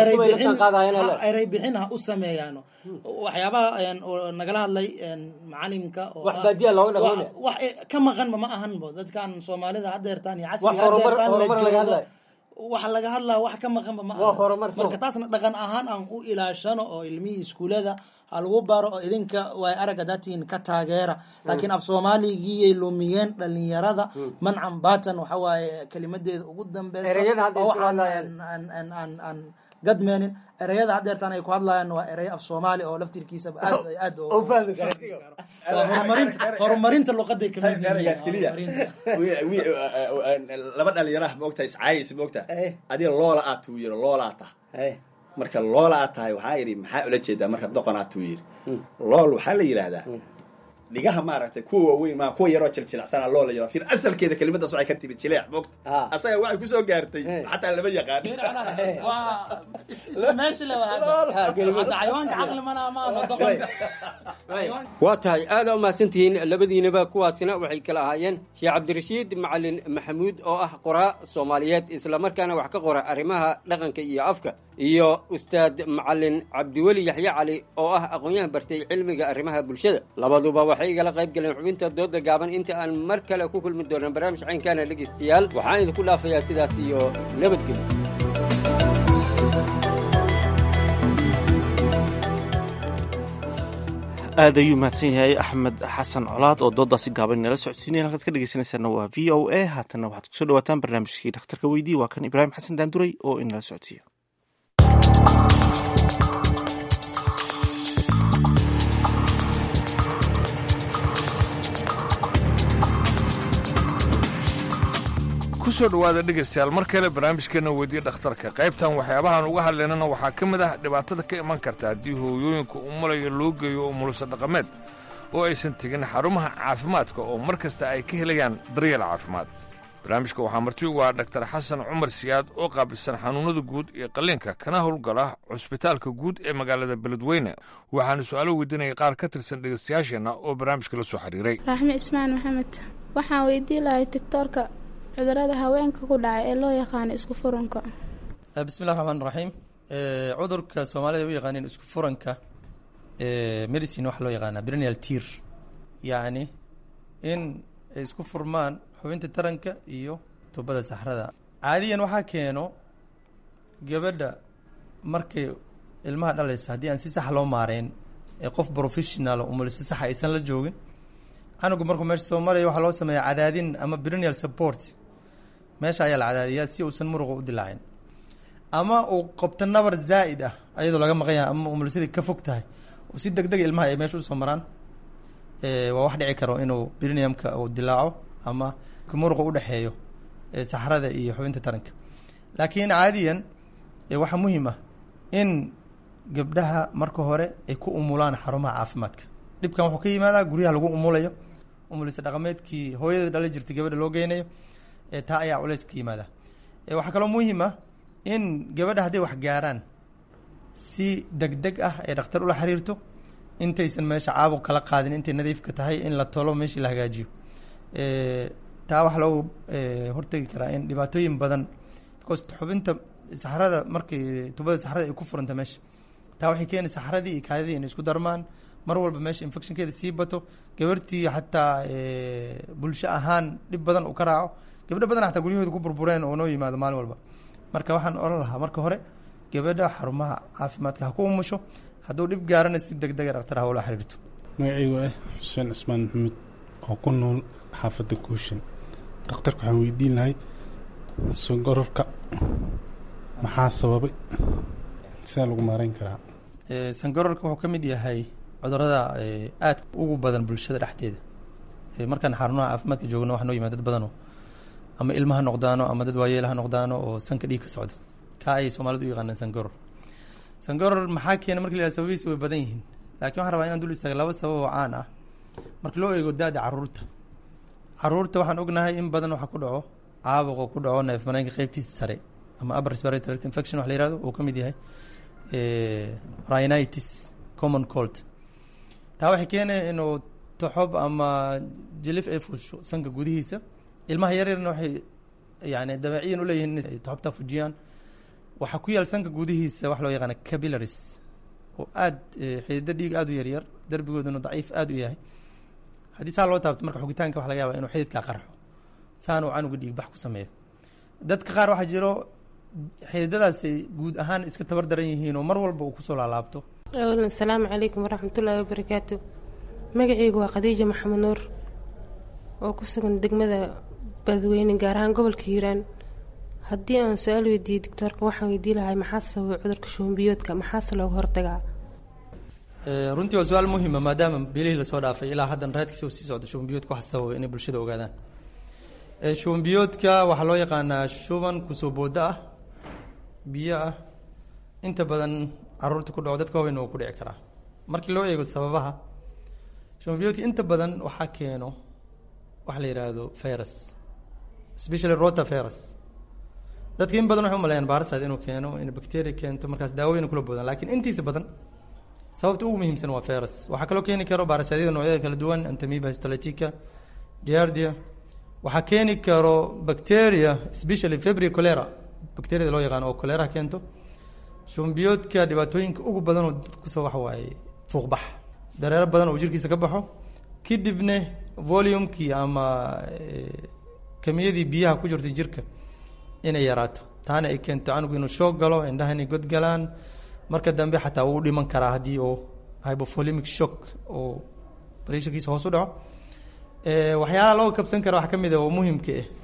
erey bixin ha u sameeyaano waxyaabaha nagala hadlay macalimka wax ka maqanba ma ahanbo dadkan soomaalida haddeertaan iyo casriga haddeertaan la joogo waxa laga hadlaa wax ka maqanba ma aha marka taasna dhaqan ahaan aan u ilaashano oo ilmihii iskuulada ha lagu baro oo idinka way aragga datiin ka taageera laakiin af soomaaligiyay lumiyeen dhalinyarada mancan batan waxa waaye kelimadeeda ugu dambeysa oo waxaan aan gadmeenin ereyada haddeertaan ay ku hadlayaan waa erey af soomaali oo laftirkiisaba aad aad horumarinta horumarinta luqaday kamid laba dhalinyaraha maogtahay iscaayaysa maogtaha adiga loola aad tuu yiri loola aad tahay marka loola aad tahay waxaa yidhi maxaa ula jeedaa marka doqon aad tuu yiri lool waxaa la yidhaahdaa dhigaha maaragtay kuwa waaweyn maa kuwa yaroo jiljilacsana loo la yaro fir asalkeeda kelimadaas waxay ka timid jileec moogta asaga waxay kusoo gaartay xataa lama yaqaan waa tahay aada umahadsantihiin labadiinaba kuwaasina waxay kala ahaayeen sheekh cabdirashiid macalin maxamuud oo ah qoraa soomaaliyeed islamarkaana wax ka qora arrimaha dhaqanka iyo afka iyo ustaad macalin cabdiweli yaxye cali oo ah aqoon-yahan bartay cilmiga arrimaha bulshada labaduba waxay igala qayb galeen xubinta dooda gaaban inta aan mar kale ku kulmi doonan barnaamij caynkaana dhegeystayaal waxaan idinku dhaafayaa sidaas iyo nabadgelyo aad ayuu mahadsan yahay axmed xasan colaad oo doodaasi gaaban inala socodsiinaya halkaad ka dhegeysanaysaana waa v o a haatanna waxaad kusoo dhawaataan barnaamijkii dhakhtarka weydii waa kan ibraahim xasan daanduray oo inala socodsiiya kusoo dhowaada dhegaystayaal mar kale barnaamijkeena weydiye dhakhtarka qaybtan waxyaabahan uga hadlaynana waxaa ka mid ah dhibaatada ka iman karta haddii hooyooyinka umulaya loo geeyo umulusa dhaqameed oo aysan tegin xarumaha caafimaadka oo mar kasta ay ka helayaan daryeel caafimaad barnaamijka waxaa marti ugu ah dhaktar xasan cumar siyaad oo qaabilsan xanuunnada guud iyo qalliinka kana howlgala cusbitaalka guud ee magaalada beledweyne waxaana su-aalo weydiinaya qaar ka tirsan dhegaystayaasheenna oo barnaamijka la soo xiriiray raaxme ismaan maxamed waxaan weydiin lahay tictoorka cudurada haweenka ku dhacay ee loo yaqaano isku furanka bismillahi raxmaan raxiim cudurka soomaalida u yaqaaneen isku furanka medicine waxaa loo yaqaanaa brenial tir yacni in ay isku furmaan xubinta taranka iyo tubada saxrada caadiyan waxaa keeno gabadha markay ilmaha dhalaysa haddii aan si sax loo maareyn ee qof professional umulisi saxa aysan la joogin canugu markuu meesha soo maraya waxaa loo sameeyaa cadaadin ama brenial support meesha ayaa la cadaadiyaa si uusan muruqa u dilaacin ama uu qabto nabar zaa'id ah ayadoo laga maqan yahay ama umulisadii ka fog tahay oo si deg deg ilmaha ay meesha usoo maraan waa wax dhici karo inuu briniumka uu dilaaco ama muruqa udhexeeyo saxrada iyo xubinta taranka laakiin caadiyan waxaa muhiim ah in gabdhaha marka hore ay ku umulaan xarumaha caafimaadka dhibkan wuxuu ka yimaadaa guryaha lagu umulayo umulisa dhaqameedkii hooyada dhala jirtay gabadha loo geynayo taa ayaa culeys ka yimaada waxaa kaloo muhiim ah in gabadha hadday wax gaaraan si deg deg ah ay dhakhtar ula xiriirto intaysan meesha caabuq kala qaadin intay nadiifka tahay in la tolo meeshii la hagaajiyo taa waxaa loogu hortegi karaa in dhibaatooyin badan because xubinta saxrada markay tubada saxrada ay ku furanta meesha taa waxay keeni saxradii iyo kaadidii inay isku darmaan mar walba meesha infectionkeeda sii bato gabartii xataa bulsho ahaan dhib badan uu ka raaco gabdho badan xataa guryahooda ku burbureen oo noo yimaado maalin walba marka waxaan oran lahaa marka hore gabadha xarumaha caafimaadka ha ku umusho hadduu dhib gaarana si deg dega dhaktar ha ula xiriirto magacaygu ah xuseen cismaan maxamed oo ku nool xaafadda kuushan dhakhtarka waxaan weydiin lahay songororka maxaa sababay sidaa lagu maareyn karaa sangororka wuxuu ka mid yahay cudurada aad ugu badan bulshada dhexdeeda markaan xarumaha caafimaadka joogno waxaa noo yimaad dad badanoo ama ilma ha noqdaano ama dad waayeel ha noqdaano oo sanka dhiig ka socda kaa ayay soomaalidu u yaqaanaan sangoror sangoror maxaa keena marki la yihahdo sababihiisa way badan yihiin laakiin waxaan rabaa inaan dul istaaga laba sabab oo caan ah marka loo eego da-da caruurta caruurta waxaan ognahay in badan waxaa ku dhaco caabuqo ku dhaco neef mareenka qeybtiisa sare ama upper respiratory tract infection wax la yihahdo uu ka mid yahay rhinitis common cold taa waxay keenaya inuu toxob ama jilif ay fuusho sanka gudihiisa ilmaha yaryarna waxay yani dabeeciyan uleeyihiin inay toxobta fujiyaan waxaa ku yaal sanka gudihiisa wax loo yaqaana capillaries oo aad xidido dhiig aada u yaryar derbigooduna daciif aada u yahay haddii saa loo taabto marka xogitaanka waxa laga yaaba inuu xididkaa qarxo saan uu canuga dhiig bax ku sameeyo dadka qaar waxaa jiro xididadaasay guud ahaan iska tabar daran yihiin oo mar walba uu kusoo laalaabto awalan asalaamu calaykum waraxmatullaahi wabarakaatu magacaygu waa khadiija maxamed nuur oo ku sugan degmada badweyne gaar ahaan gobolka hiiraan haddii aan su-aal weydiiyey doctoorka waxaan weydii lahay maxaa sababay cudurka shuunbiyoodka maxaase looga hortagaa runtii waa su-aal muhima maadaama bilihii lasoo dhaafay ilaa haddan raadkiisa uu sii socdo shubanbiyoodka waxa sababay inay bulshada ogaadaan shubanbiyoodka waxaa loo yaqaanaa shuban kusoo booda ah biyo ah inta badan caruurta ku dhaco dadka waaweyn waa ku dhici karaa markii loo eego sababaha shubanbiyoodka inta badan waxaa keeno waxa la yidhaahdo virus especially rota virus dadka in badan waxay umaleeyaan baarasaad inuu keeno in bacteria keento markaas daawooyin kula boodaan laakiin intiisa badan sababta ugu muhiimsan waa virus waxaa kaloo keeni karo baarasaadyada noocyada kala duwan antamiba histolytica giardia waxaa keeni karo bacteria especially febri cholera bacteriada loo yaqaano oo cholera keento shumbiyoodka dhibaatooyinka ugu badan oo dad kusoo waxa waaye fuuqbax dareero badan oo jirkiisa ka baxo kadibna volumekii ama kamiyadii biyaha ku jirtay jirka inay yaraato taana ay keento canugu inuu shoog galo indhaha inay godgalaan marka dambe xataa wuu dhiman karaa haddii uu hypovolemic shock oo pressurkiisa hoos u dhaco waxyaalaha loo kabsan kara waxaa ka mid a oo muhimka ah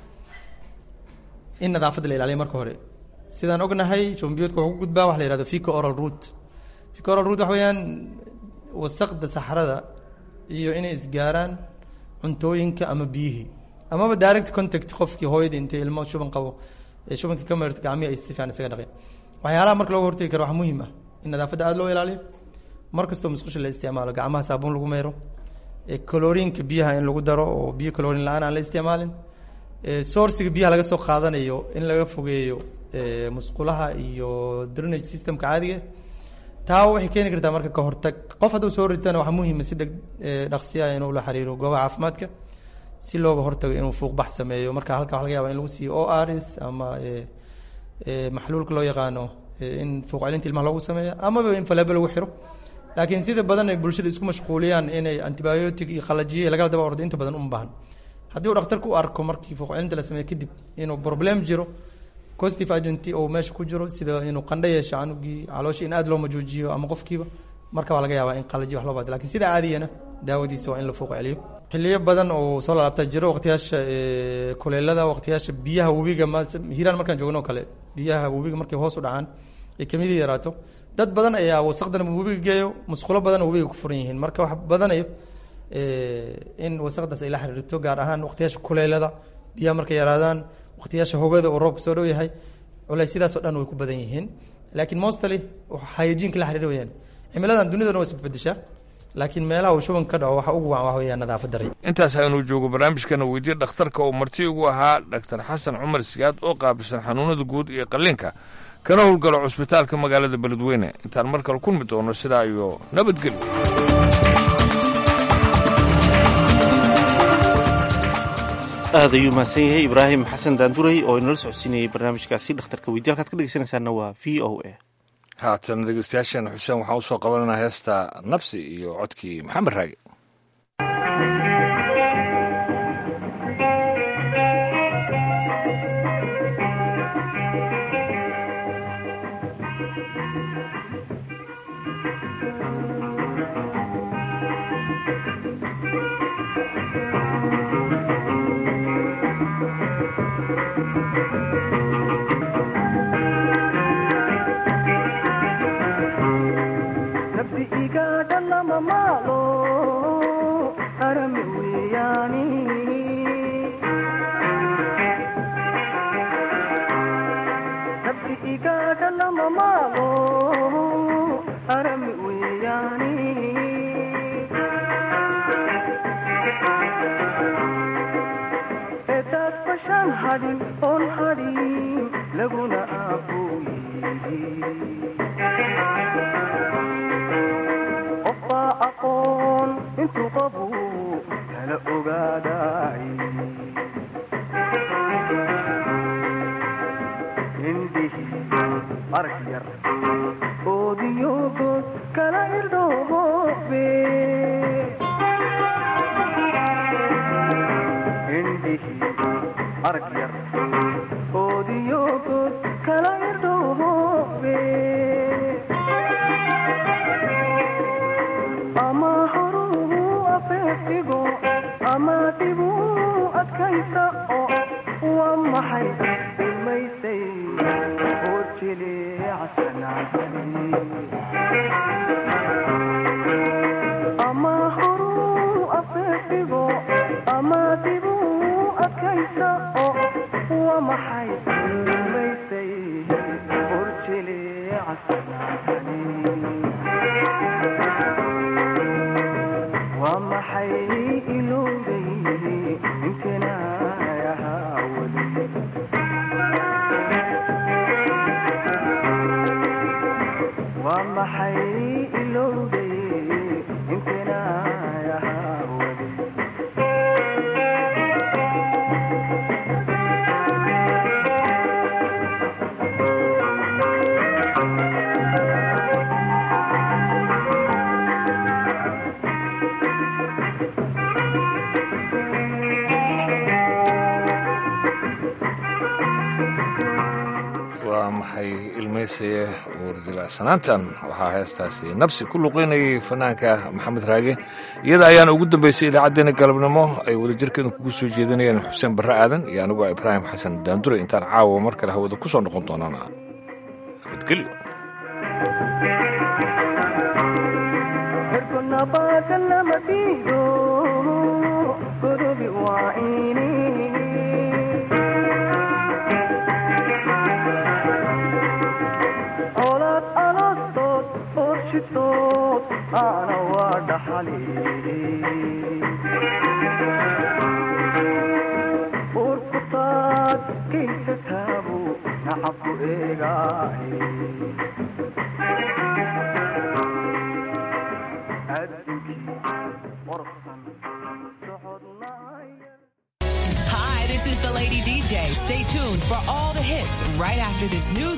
in nadaafadda la ilaaliyo marka hore sidaan ognahay jombiyoodka wuxuu ku gudbaa waxa la yihahdo fico oral root fico oral root waxa weeyaan wasaqda saxrada iyo inay isgaaraan cuntooyinka ama biyihii amaba direct contact qofkii hooyadii intay ilmo shuban qabo ee shubanka ka marirta gacmihi ay si fiican isaga dhaqeen waxyaalaha marka looga hortagi karo waxaa muhiim ah in nadaafadda aada loo ilaaliyo mar kastoo musqusha la isticmaalo gacmaha saabuun lagu meero colorinka biyaha in lagu daro oo biyo colorin la-aan aan la isticmaalin sourciga biyaha laga soo qaadanayo in laga fogeeyo musqulaha iyo drainage systemka caadiga taa waxay keeni kartaa marka ka hortag qof hadduu soo ritana waxaa muhiima si dheg dhaqsiya inuu la xiriiro goobaha caafimaadka si looga hortago inuu fuuqbax sameeyo marka halka waxa laga yaaba in lagu siiyo o rs ama eh, eh, maxluulka loo yaqaano eh, in fuuq celinta ilmaha loogu sameeyo amaba in faleebo lagu xiro laakiin sida badan ay bulshada isku mashquuliyaan inay antibiotic iyo qalajiye iyo lagala daba ordo inta badan uma baahan haddii uu dhakhtarku u arko markii fuuq celinta la sameeyo kadib inuu problem jiro positive agent oo meesha ku jiro sida inuu qandho yeesho canugii calooshii in aad loo majoojiyo ama qofkiiba marka waa laga yaabaa in qalaji wax loo baado lakin sida caadiyana daawadiisa waa in la fuuq celiyo xiliyo badan oo soo laabta jiro waqtiyaasha eh, kuleelada waqtiyaasha biyaha webiga ma hiiraan markaan joogno oo kale biyaha webiga markay hoos u dhacaan ay kamidii yaraato dad badan ayaa wasaqdan webiga geeyo musqulo badan oo webiga ku furan yihiin marka wax badanayo eh, in wasaqdaas ay la xiriirto gaar ahaan waqtiyaasha kuleelada biyaha markay yaraadaan waqtiyaasha hogada oo roobka soo dhow yahay culaysyadaas oo dhan way ku badan yihiin laakiin mostly hygiene la xiriir weyaan cimiladan dunidana waa isbedeshaa laakiin meelaha uu shubanka ka dhaco waxa ugu wacan waxa weeyaan nadaafad darri intaas aynu joogo barnaamijkana weydiye dhakhtarka oo marti ugu ahaa dhaktar xasan cumar siyaad oo qaabilsan xanuunada guud iyo qalliinka kana howlgalo cusbitaalka magaalada beledweyne intaan mar kale kulmi doono sidaa iyo nabadgelyo aad ayuu mahadsan yahay ibraahim xasan daanduray oo inala socodsiinayay barnaamijkaasi dhakhtarka weydiye halkaad ka dhegeysanaysaana waa v o a haatan dhegeystayaasheena xuseen waxaan usoo qabananaa heesta nabsi iyo codkii maxamed raage nafsi igaadha lama maalo arami weeyaani nafsi igaadha lama maalo arami weeyaani edaad bashaan hadhin oon hadhin laguna aabuyi qofbaa aqoon intuu qabu kala ogaaday indhihi arag yar oodiyogood kala irdhoobe indhihi arag yar oodiyogood kala irdhoobe ama horuu afeefdigo ama dibuu adkaysa oo waa maxay ilmaysay oo jileecsanaatani ama horuu afeefdigo ama dibuu adkaysa oo waa maxay ilmaysay oo jileecsanaatani waa maxay ilowday intana ahaa weli waa maxay ilowday intana ahaa weli waa maxay ilmaysaye uurdilacsanaantan waxaa heestaasi nabsi ku luqeynayay fanaanka maxamed raage iyada ayaana ugu dambeysay idaacaddeenna galabnimo ay wadajirkeedu kugu soo jeedinayeen xuseen barre aadan iyo anigoo ibraahim xasan daandure intaan caawa mar kale hawada ku soo noqon doonaan nabadgelyo nabaada lama diido godobi waa ini colaad aloostood oorshitood aana waa dhaxali uurkutaad gaysataabu nacabku eegaahe addunkii qorsan socodnaya This is the Lady DJ. Stay tuned for all the hits right after this news.